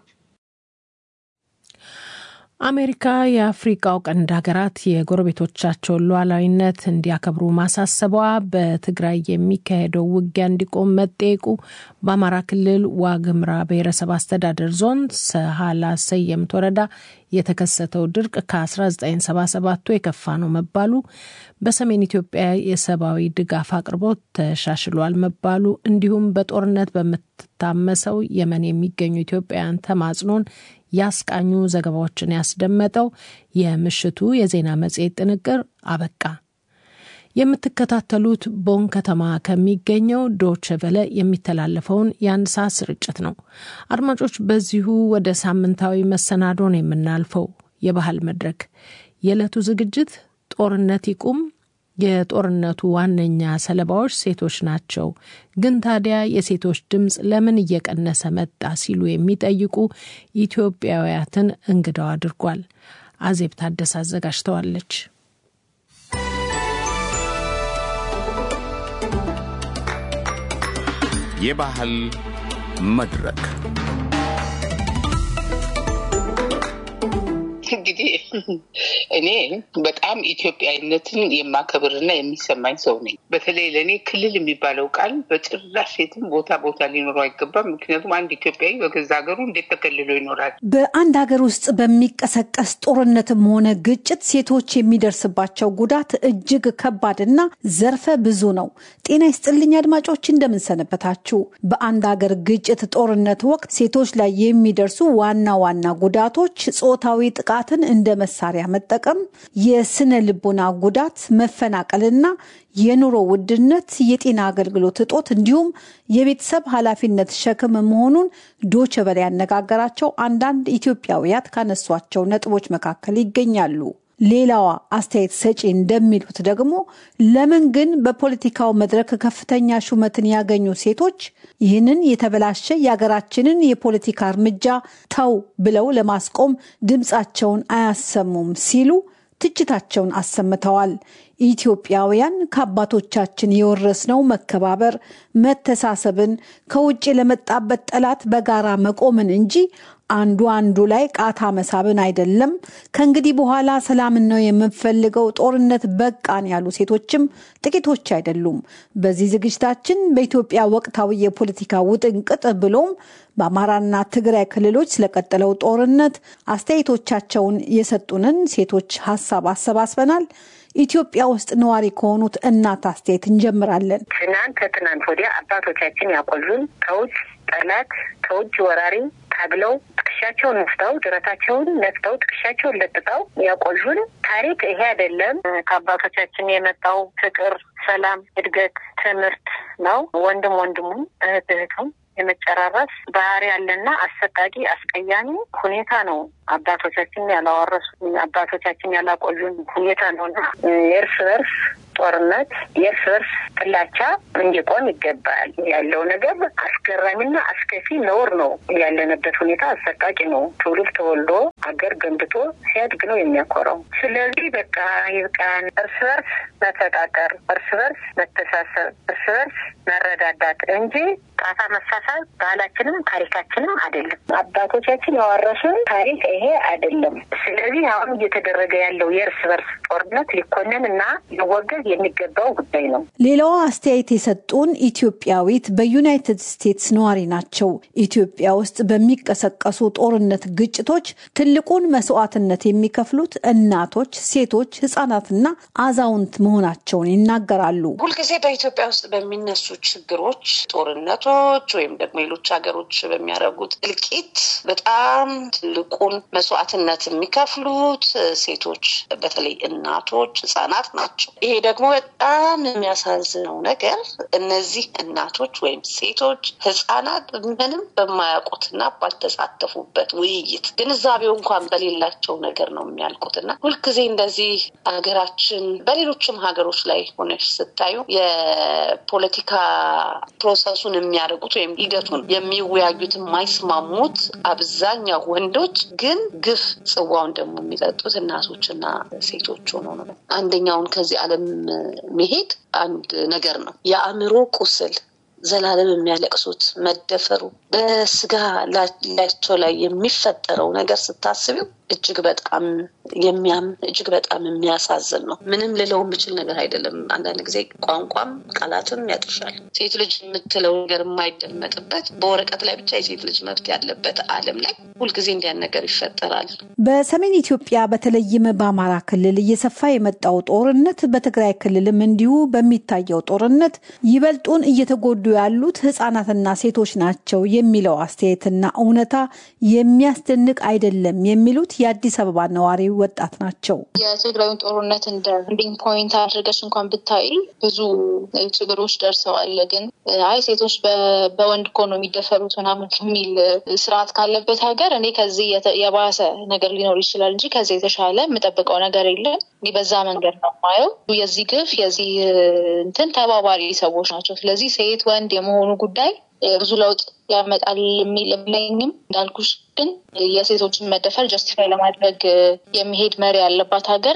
Speaker 2: አሜሪካ የአፍሪቃው ቀንድ ሀገራት የጎረቤቶቻቸውን ሉዓላዊነት እንዲያከብሩ ማሳሰቧ፣ በትግራይ የሚካሄደው ውጊያ እንዲቆም መጠየቁ፣ በአማራ ክልል ዋግምራ ብሔረሰብ አስተዳደር ዞን ሰሃላ ሰየምት ወረዳ የተከሰተው ድርቅ ከ1977ቱ የከፋ ነው መባሉ፣ በሰሜን ኢትዮጵያ የሰብአዊ ድጋፍ አቅርቦት ተሻሽሏል መባሉ፣ እንዲሁም በጦርነት በምትታመሰው የመን የሚገኙ ኢትዮጵያውያን ተማጽኖን ያስቃኙ ዘገባዎችን ያስደመጠው የምሽቱ የዜና መጽሔት ጥንቅር አበቃ። የምትከታተሉት ቦን ከተማ ከሚገኘው ዶቼ ቨለ የሚተላለፈውን የአንድ ሰዓት ስርጭት ነው። አድማጮች፣ በዚሁ ወደ ሳምንታዊ መሰናዶን የምናልፈው የባህል መድረክ የዕለቱ ዝግጅት ጦርነት ይቁም የጦርነቱ ዋነኛ ሰለባዎች ሴቶች ናቸው። ግን ታዲያ የሴቶች ድምፅ ለምን እየቀነሰ መጣ ሲሉ የሚጠይቁ ኢትዮጵያውያትን እንግዳው አድርጓል። አዜብ ታደሰ አዘጋጅተዋለች።
Speaker 1: የባህል መድረክ
Speaker 21: እንግዲህ እኔ በጣም ኢትዮጵያዊነትን የማከብርና የሚሰማኝ ሰው ነኝ። በተለይ ለእኔ ክልል የሚባለው ቃል በጭራሽ የትም ቦታ ቦታ ሊኖረው አይገባም። ምክንያቱም አንድ ኢትዮጵያዊ በገዛ ሀገሩ እንዴት ተከልሎ ይኖራል?
Speaker 22: በአንድ ሀገር ውስጥ በሚቀሰቀስ ጦርነትም ሆነ ግጭት ሴቶች የሚደርስባቸው ጉዳት እጅግ ከባድና ዘርፈ ብዙ ነው። ጤና ይስጥልኝ አድማጮች፣ እንደምንሰነበታችሁ። በአንድ ሀገር ግጭት፣ ጦርነት ወቅት ሴቶች ላይ የሚደርሱ ዋና ዋና ጉዳቶች ጾታዊ ጥቃት ጥቃትን እንደ መሳሪያ መጠቀም፣ የስነ ልቦና ጉዳት፣ መፈናቀልና የኑሮ ውድነት፣ የጤና አገልግሎት እጦት እንዲሁም የቤተሰብ ኃላፊነት ሸክም መሆኑን ዶቼ ቬለ ያነጋገራቸው አንዳንድ ኢትዮጵያውያት ካነሷቸው ነጥቦች መካከል ይገኛሉ። ሌላዋ አስተያየት ሰጪ እንደሚሉት ደግሞ ለምን ግን በፖለቲካው መድረክ ከፍተኛ ሹመትን ያገኙ ሴቶች ይህንን የተበላሸ የሀገራችንን የፖለቲካ እርምጃ ተው ብለው ለማስቆም ድምፃቸውን አያሰሙም ሲሉ ትችታቸውን አሰምተዋል። ኢትዮጵያውያን ከአባቶቻችን የወረስነው መከባበር፣ መተሳሰብን፣ ከውጭ ለመጣበት ጠላት በጋራ መቆምን እንጂ አንዱ አንዱ ላይ ቃታ መሳብን አይደለም። ከእንግዲህ በኋላ ሰላምን ነው የምንፈልገው፣ ጦርነት በቃን ያሉ ሴቶችም ጥቂቶች አይደሉም። በዚህ ዝግጅታችን በኢትዮጵያ ወቅታዊ የፖለቲካ ውጥንቅጥ ብሎም በአማራና ትግራይ ክልሎች ስለቀጠለው ጦርነት አስተያየቶቻቸውን የሰጡንን ሴቶች ሀሳብ አሰባስበናል። ኢትዮጵያ ውስጥ ነዋሪ ከሆኑት እናት አስተያየት እንጀምራለን።
Speaker 21: ትናንት ከትናንት ወዲያ አባቶቻችን ያቆዩን ከውጭ ጠላት ከውጭ ወራሪ ታግለው ትከሻቸውን ነፍተው ደረታቸውን ነፍተው ትከሻቸውን ለጥጠው ያቆዩን ታሪክ ይሄ አይደለም። ከአባቶቻችን የመጣው ፍቅር፣ ሰላም፣ እድገት፣ ትምህርት ነው። ወንድም ወንድሙም እህት እህቱም የመጨራረስ ባህሪ ያለና አሰቃቂ አስቀያሚ ሁኔታ ነው። አባቶቻችን ያላወረሱ አባቶቻችን ያላቆዩን ሁኔታ ነው እና የእርስ በርስ ጦርነት የእርስ በርስ ጥላቻ እንዲቆም ይገባል። ያለው ነገር አስገራሚና አስከፊ ነውር ነው። ያለንበት ሁኔታ አሰቃቂ ነው። ትውልድ ተወልዶ አገር ገንብቶ ሲያድግ ነው የሚያኮራው። ስለዚህ በቃ ይብቃን። እርስ በርስ መፈቃቀር፣ እርስ በርስ መተሳሰብ፣ እርስ በርስ መረዳዳት እንጂ ጣታ መሳሳብ ባህላችንም ታሪካችንም አይደለም። አባቶቻችን ያወረሱን ታሪክ ይሄ አይደለም። ስለዚህ አሁን እየተደረገ ያለው የእርስ በርስ ጦርነት ሊኮነን እና ሊወገዝ የሚገባው ጉዳይ ነው።
Speaker 22: ሌላዋ አስተያየት የሰጡን ኢትዮጵያዊት በዩናይትድ ስቴትስ ነዋሪ ናቸው። ኢትዮጵያ ውስጥ በሚቀሰቀሱ ጦርነት፣ ግጭቶች ትልቁን መስዋዕትነት የሚከፍሉት እናቶች፣ ሴቶች፣ ህጻናትና አዛውንት መሆናቸውን ይናገራሉ።
Speaker 23: ሁልጊዜ በኢትዮጵያ ውስጥ በሚነሱ ችግሮች፣ ጦርነቶች ወይም ደግሞ ሌሎች ሀገሮች በሚያደርጉት እልቂት በጣም ትልቁን መስዋዕትነት የሚከፍሉት ሴቶች በተለይ እናቶች፣ ህጻናት ናቸው። ይሄ ደግሞ በጣም የሚያሳዝነው ነገር እነዚህ እናቶች ወይም ሴቶች፣ ህጻናት ምንም በማያውቁትና ባልተሳተፉበት ውይይት ግንዛቤው እንኳን በሌላቸው ነገር ነው የሚያልቁት እና ሁልጊዜ እንደዚህ ሀገራችን በሌሎችም ሀገሮች ላይ ሆነች ስታዩ የፖለቲካ ፕሮሰሱን የሚያደርጉት ወይም ሂደቱን የሚወያዩት የማይስማሙት አብዛኛው ወንዶች ግን ግፍ ጽዋውን ደግሞ የሚጠጡት እናቶችና ሴቶች ሆኖ ነው። አንደኛውን ከዚህ ዓለም መሄድ አንድ ነገር ነው። የአእምሮ ቁስል ዘላለም የሚያለቅሱት መደፈሩ በስጋ ላያቸው ላይ የሚፈጠረው ነገር ስታስቢው እጅግ በጣም የሚያም እጅግ በጣም የሚያሳዝን ነው። ምንም ልለው የምችል ነገር አይደለም። አንዳንድ ጊዜ ቋንቋም ቃላትም ያጥርሻል። ሴት ልጅ የምትለው ነገር የማይደመጥበት በወረቀት ላይ ብቻ የሴት ልጅ መብት ያለበት ዓለም ላይ ሁልጊዜ እንዲያን ነገር ይፈጠራል።
Speaker 22: በሰሜን ኢትዮጵያ በተለይም በአማራ ክልል እየሰፋ የመጣው ጦርነት በትግራይ ክልልም እንዲሁ በሚታየው ጦርነት ይበልጡን እየተጎዱ ያሉት ህጻናትና ሴቶች ናቸው የሚለው አስተያየትና እውነታ የሚያስደንቅ አይደለም የሚሉት የአዲስ አበባ ነዋሪ ወጣት ናቸው።
Speaker 3: የትግራዩን ጦርነት እንደ ኢንዲንግ ፖይንት አድርገሽ እንኳን ብታይ ብዙ ችግሮች ደርሰዋል። ግን አይ ሴቶች በወንድ እኮ ነው የሚደፈሩት ምናምን የሚል ስርዓት ካለበት ሀገር እኔ ከዚህ የባሰ ነገር ሊኖር ይችላል እንጂ ከዚህ የተሻለ የምጠብቀው ነገር የለም። እኔ በዛ መንገድ ነው ማየው። የዚህ ግፍ የዚህ እንትን ተባባሪ ሰዎች ናቸው። ስለዚህ ሴት ወንድ የመሆኑ ጉዳይ ብዙ ለውጥ ያመጣል የሚል የለኝም። እንዳልኩሽ ግን የሴቶችን መደፈር ጀስቲፋይ ለማድረግ የሚሄድ መሪ ያለባት ሀገር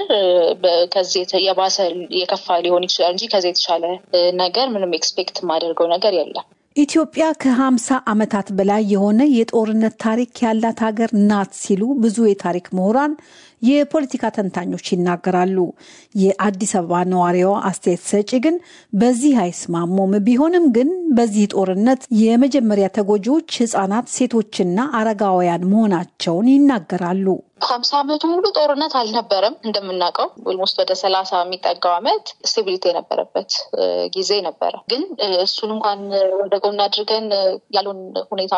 Speaker 3: ከዚህ የባሰ የከፋ ሊሆን ይችላል እንጂ ከዚህ የተሻለ ነገር ምንም ኤክስፔክት የማደርገው ነገር የለም።
Speaker 22: ኢትዮጵያ ከ50 ዓመታት በላይ የሆነ የጦርነት ታሪክ ያላት ሀገር ናት ሲሉ ብዙ የታሪክ ምሁራን፣ የፖለቲካ ተንታኞች ይናገራሉ። የአዲስ አበባ ነዋሪዋ አስተያየት ሰጪ ግን በዚህ አይስማሙም። ቢሆንም ግን በዚህ ጦርነት የመጀመሪያ ተጎጂዎች ህጻናት፣ ሴቶችና አረጋውያን መሆናቸውን ይናገራሉ።
Speaker 3: ሀምሳ ዓመቱ ሙሉ ጦርነት አልነበረም። እንደምናውቀው ኦልሞስት ወደ ሰላሳ የሚጠጋው ዓመት ስቴቢሊቲ የነበረበት ጊዜ ነበረ። ግን እሱን እንኳን ወደ ጎን አድርገን ያለውን ሁኔታ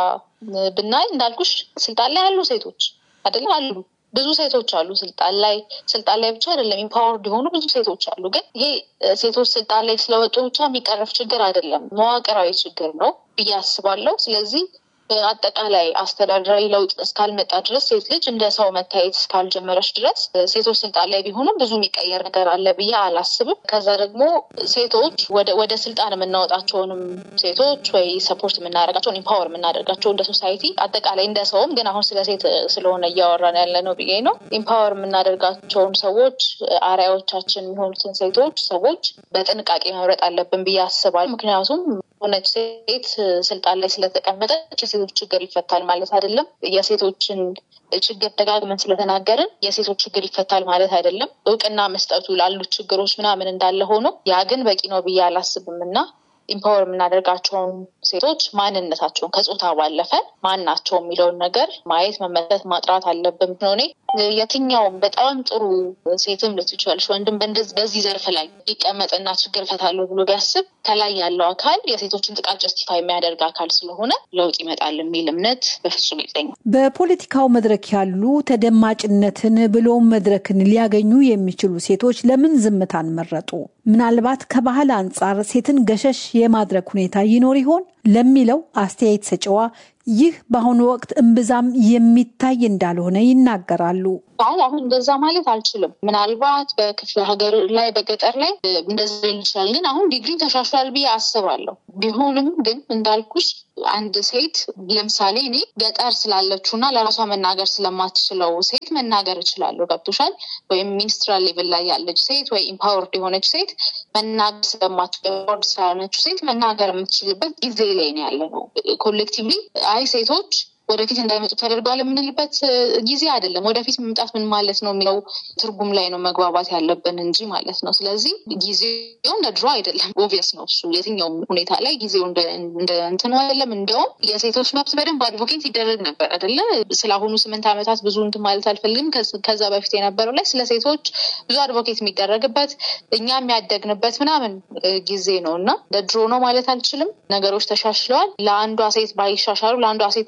Speaker 3: ብናይ እንዳልኩሽ ስልጣን ላይ ያሉ ሴቶች አይደለም አሉ ብዙ ሴቶች አሉ ስልጣን ላይ ስልጣን ላይ ብቻ አይደለም ኢምፓወርድ የሆኑ ብዙ ሴቶች አሉ። ግን ይሄ ሴቶች ስልጣን ላይ ስለወጡ ብቻ የሚቀረፍ ችግር አይደለም፣ መዋቅራዊ ችግር ነው ብዬ አስባለሁ። ስለዚህ አጠቃላይ አስተዳደራዊ ለውጥ እስካልመጣ ድረስ ሴት ልጅ እንደ ሰው መታየት እስካልጀመረች ድረስ ሴቶች ስልጣን ላይ ቢሆኑም ብዙ የሚቀየር ነገር አለ ብዬ አላስብም። ከዛ ደግሞ ሴቶች ወደ ስልጣን የምናወጣቸውንም ሴቶች ወይ ሰፖርት የምናደርጋቸውን ኢምፓወር የምናደርጋቸው እንደ ሶሳይቲ አጠቃላይ እንደ ሰውም ግን አሁን ስለ ሴት ስለሆነ እያወራን ያለ ነው ብዬ ነው። ኢምፓወር የምናደርጋቸውን ሰዎች አርአያዎቻችን የሚሆኑትን ሴቶች ሰዎች በጥንቃቄ መምረጥ አለብን ብዬ አስባለሁ። ምክንያቱም ሆነች ሴት ስልጣን ላይ ስለተቀመጠች የሴቶች ችግር ይፈታል ማለት አይደለም። የሴቶችን ችግር ደጋግመን ስለተናገርን የሴቶች ችግር ይፈታል ማለት አይደለም። እውቅና መስጠቱ ላሉት ችግሮች ምናምን እንዳለ ሆኖ ያ ግን በቂ ነው ብዬ አላስብም እና ኢምፓወር የምናደርጋቸውን ሴቶች ማንነታቸውን ከጾታ ባለፈ ማን ናቸው የሚለውን ነገር ማየት፣ መመልከት፣ ማጥራት አለብን ነው። እኔ የትኛውም በጣም ጥሩ ሴትም ልትችላለች ወንድም በዚህ ዘርፍ ላይ ሊቀመጥና ችግር እፈታለሁ ብሎ ቢያስብ ከላይ ያለው አካል የሴቶችን ጥቃት ጀስቲፋይ የሚያደርግ አካል ስለሆነ ለውጥ ይመጣል የሚል እምነት በፍጹም የለኝም።
Speaker 22: በፖለቲካው መድረክ ያሉ ተደማጭነትን ብሎም መድረክን ሊያገኙ የሚችሉ ሴቶች ለምን ዝምታን መረጡ? ምናልባት ከባህል አንጻር ሴትን ገሸሽ የማድረግ ሁኔታ ይኖር ይሆን ለሚለው አስተያየት ሰጪዋ ይህ በአሁኑ ወቅት እምብዛም የሚታይ እንዳልሆነ ይናገራሉ።
Speaker 3: አይ አሁን እንደዛ ማለት አልችልም። ምናልባት በክፍለ ሀገር ላይ በገጠር ላይ እንደዛ ሊሆን ይችላል። ግን አሁን ዲግሪ ተሻሽሏል ብዬ አስባለሁ። ቢሆንም ግን እንዳልኩሽ አንድ ሴት ለምሳሌ እኔ ገጠር ስላለችው እና ለራሷ መናገር ስለማትችለው ሴት መናገር እችላለሁ። ገብቶሻል? ወይም ሚኒስትራል ሌቭል ላይ ያለች ሴት ወይ ኢምፓወርድ የሆነች ሴት መናገር ስለማትችል ስላለችው ሴት መናገር የምትችልበት ጊዜ ላይ ነው ያለ ነው። ኮሌክቲቭሊ አይ ሴቶች ወደፊት እንዳይመጡ ተደርገዋል የምንልበት ጊዜ አይደለም። ወደፊት መምጣት ምን ማለት ነው የሚለው ትርጉም ላይ ነው መግባባት ያለብን እንጂ ማለት ነው። ስለዚህ ጊዜው እንደ ድሮ አይደለም። ኦብቪየስ ነው እሱ የትኛውም ሁኔታ ላይ ጊዜው እንደ እንትን አይደለም። እንዲያውም የሴቶች መብት በደንብ አድቮኬት ይደረግ ነበር አይደለ? ስለ አሁኑ ስምንት ዓመታት ብዙ እንትን ማለት አልፈልግም። ከዛ በፊት የነበረው ላይ ስለ ሴቶች ብዙ አድቮኬት የሚደረግበት እኛ የሚያደግንበት ምናምን ጊዜ ነው እና እንደ ድሮ ነው ማለት አልችልም። ነገሮች ተሻሽለዋል። ለአንዷ ሴት ባይሻሻሉ ለአንዷ ሴት ተሻሽለዋል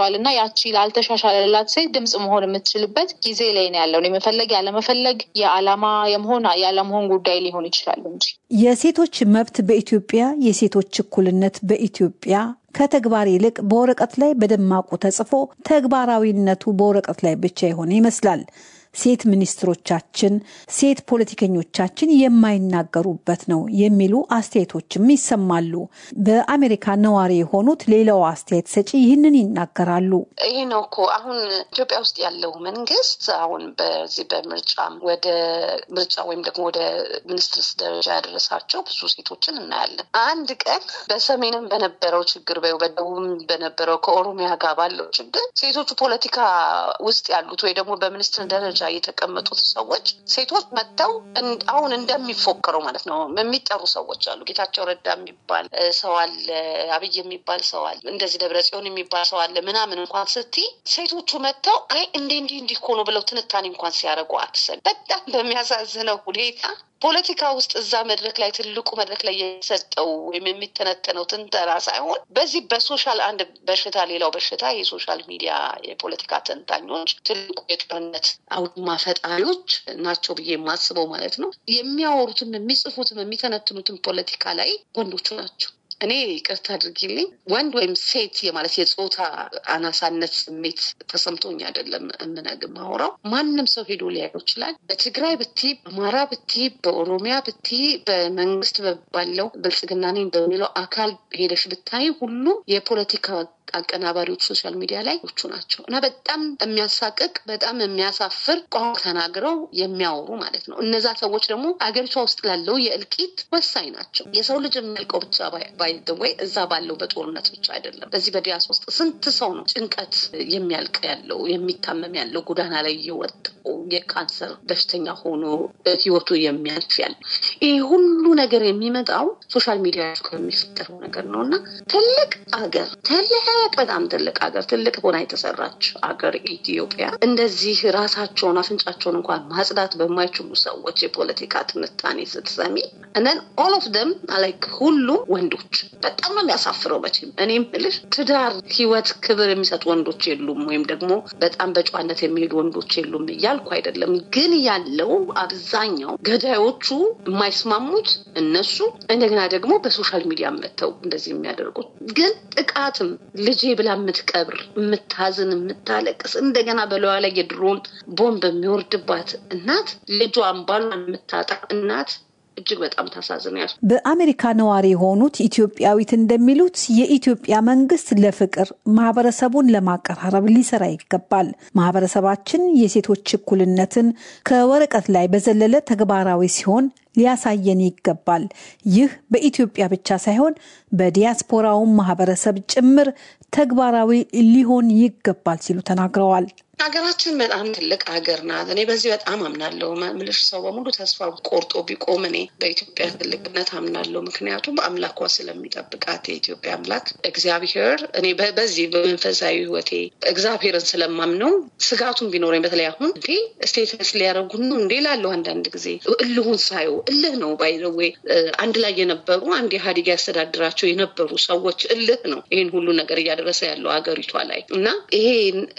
Speaker 3: ተሻሽሏል እና ያቺ ላልተሻሻለላት ሴት ድምፅ መሆን የምትችልበት ጊዜ ላይ ነው ያለው። የመፈለግ ያለመፈለግ የዓላማ የመሆን ያለመሆን ጉዳይ ሊሆን ይችላል እንጂ
Speaker 22: የሴቶች መብት በኢትዮጵያ የሴቶች እኩልነት በኢትዮጵያ ከተግባር ይልቅ በወረቀት ላይ በደማቁ ተጽፎ ተግባራዊነቱ በወረቀት ላይ ብቻ የሆነ ይመስላል። ሴት ሚኒስትሮቻችን፣ ሴት ፖለቲከኞቻችን የማይናገሩበት ነው የሚሉ አስተያየቶችም ይሰማሉ። በአሜሪካ ነዋሪ የሆኑት ሌላው አስተያየት ሰጪ ይህንን ይናገራሉ።
Speaker 23: ይሄ ነው እኮ አሁን ኢትዮጵያ ውስጥ ያለው መንግስት አሁን በዚህ በምርጫም ወደ ምርጫ ወይም ደግሞ ወደ ሚኒስትርስ ደረጃ ያደረሳቸው ብዙ ሴቶችን እናያለን። አንድ ቀን በሰሜንም በነበረው ችግር በደቡብም በነበረው ከኦሮሚያ ጋር ባለው ችግር ሴቶቹ ፖለቲካ ውስጥ ያሉት ወይ ደግሞ በሚኒስትር ደረጃ የተቀመጡት ሰዎች ሴቶች መጥተው አሁን እንደሚፎከረው ማለት ነው የሚጠሩ ሰዎች አሉ። ጌታቸው ረዳ የሚባል ሰው አለ፣ አብይ የሚባል ሰው አለ፣ እንደዚህ ደብረ ጽዮን የሚባል ሰው አለ ምናምን እንኳን ስትይ ሴቶቹ መጥተው አይ እንዴ እንዲህ እንዲህ እኮ ነው ብለው ትንታኔ እንኳን ሲያደርጉ አትሰል። በጣም በሚያሳዝነው ሁኔታ ፖለቲካ ውስጥ እዛ መድረክ ላይ ትልቁ መድረክ ላይ የሚሰጠው ወይም የሚተነተነው ትንተና ሳይሆን በዚህ በሶሻል አንድ በሽታ ሌላው በሽታ የሶሻል ሚዲያ የፖለቲካ ተንታኞች ትልቁ የጦርነት አውድማ ፈጣሪዎች ናቸው ብዬ የማስበው ማለት ነው። የሚያወሩትም የሚጽፉትም የሚተነትኑትም ፖለቲካ ላይ ወንዶቹ ናቸው። እኔ ይቅርታ አድርጊልኝ ወንድ ወይም ሴት የማለት የጾታ አናሳነት ስሜት ተሰምቶኝ አይደለም እምነግ ማውራው ማንም ሰው ሄዶ ሊያየው ይችላል። በትግራይ ብቲ፣ በአማራ ብቲ፣ በኦሮሚያ ብቲ፣ በመንግስት ባለው ብልጽግና ነኝ በሚለው አካል ሄደሽ ብታይ ሁሉ የፖለቲካ አቀናባሪዎች ሶሻል ሚዲያ ላይ ቹ ናቸው እና በጣም የሚያሳቅቅ በጣም የሚያሳፍር ቋንቋ ተናግረው የሚያወሩ ማለት ነው። እነዛ ሰዎች ደግሞ አገሪቷ ውስጥ ላለው የእልቂት ወሳኝ ናቸው። የሰው ልጅ የሚያልቀው ብቻ ባይደወይ እዛ ባለው በጦርነት ብቻ አይደለም። በዚህ በዲያስ ውስጥ ስንት ሰው ነው ጭንቀት የሚያልቅ ያለው የሚታመም ያለው ጎዳና ላይ እየወጣው የካንሰር በሽተኛ ሆኖ ህይወቱ የሚያልፍ ያለው ይህ ሁሉ ነገር የሚመጣው ሶሻል ሚዲያ ከሚፈጠረው ነገር ነው እና ትልቅ አገር ትልቅ በጣም ትልቅ ሀገር ትልቅ ሆና የተሰራች ሀገር ኢትዮጵያ እንደዚህ ራሳቸውን አፍንጫቸውን እንኳን ማጽዳት በማይችሉ ሰዎች የፖለቲካ ትንታኔ ስትሰሚ እነን ኦል ኦፍ ደም ላይክ ሁሉም ወንዶች በጣም ነው የሚያሳፍረው። መቼም እኔ የምልሽ ትዳር፣ ህይወት፣ ክብር የሚሰጡ ወንዶች የሉም ወይም ደግሞ በጣም በጨዋነት የሚሄዱ ወንዶች የሉም እያልኩ አይደለም። ግን ያለው አብዛኛው ገዳዮቹ የማይስማሙት እነሱ እንደገና ደግሞ በሶሻል ሚዲያ መጥተው እንደዚህ የሚያደርጉት ግን ጥቃትም ልጄ ብላ የምትቀብር የምታዝን የምታለቅስ እንደገና በለዋ ላይ የድሮን ቦምብ የሚወርድባት እናት ልጇን ባሏን የምታጣ እናት እጅግ በጣም ታሳዝናል።
Speaker 22: በአሜሪካ ነዋሪ የሆኑት ኢትዮጵያዊት እንደሚሉት የኢትዮጵያ መንግስት ለፍቅር ማህበረሰቡን ለማቀራረብ ሊሰራ ይገባል። ማህበረሰባችን የሴቶች እኩልነትን ከወረቀት ላይ በዘለለ ተግባራዊ ሲሆን ሊያሳየን ይገባል። ይህ በኢትዮጵያ ብቻ ሳይሆን በዲያስፖራውን ማህበረሰብ ጭምር ተግባራዊ ሊሆን ይገባል ሲሉ ተናግረዋል።
Speaker 23: ሀገራችን በጣም ትልቅ ሀገር ናት። እኔ በዚህ በጣም አምናለሁ። ምልሽ ሰው በሙሉ ተስፋ ቆርጦ ቢቆም እኔ በኢትዮጵያ ትልቅነት አምናለሁ። ምክንያቱም አምላኳ ስለሚጠብቃት የኢትዮጵያ አምላክ እግዚአብሔር እኔ በዚህ በመንፈሳዊ ሕይወቴ እግዚአብሔርን ስለማምነው ስጋቱን ቢኖረኝ በተለይ አሁን እንዴ ስቴተስ ሊያደርጉን ነው እንዴ ላለው አንዳንድ ጊዜ እልሁን ሳየው እልህ ነው ባይዘዌ አንድ ላይ የነበሩ አንድ ኢህአዴግ ያስተዳድራቸው የነበሩ ሰዎች እልህ ነው ይህን ሁሉ ነገር እያደረሰ ያለው ሀገሪቷ ላይ እና ይሄ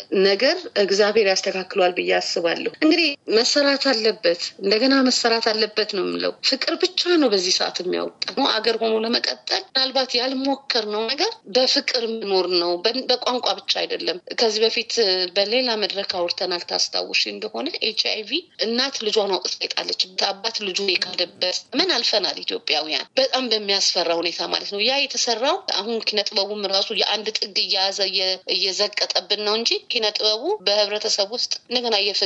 Speaker 23: ነገር እግዚአብሔር ያስተካክሏል ብዬ አስባለሁ። እንግዲህ መሰራት አለበት፣ እንደገና መሰራት አለበት ነው የምለው። ፍቅር ብቻ ነው በዚህ ሰዓት የሚያወጣ አገር ሆኖ ለመቀጠል ምናልባት ያልሞከርነው ነገር በፍቅር መኖር ነው። በቋንቋ ብቻ አይደለም። ከዚህ በፊት በሌላ መድረክ አውርተናል። ታስታውሽ እንደሆነ ኤች አይ ቪ እናት ልጇን አውጥታ የጣለችበት አባት ልጁ የካደበት ምን አልፈናል ኢትዮጵያውያን፣ በጣም በሚያስፈራ ሁኔታ ማለት ነው። ያ የተሰራው አሁን ኪነጥበቡም ራሱ የአንድ ጥግ እየያዘ እየዘቀጠብን ነው እንጂ ኪነጥበቡ በህብረተሰብ ውስጥ እንደገና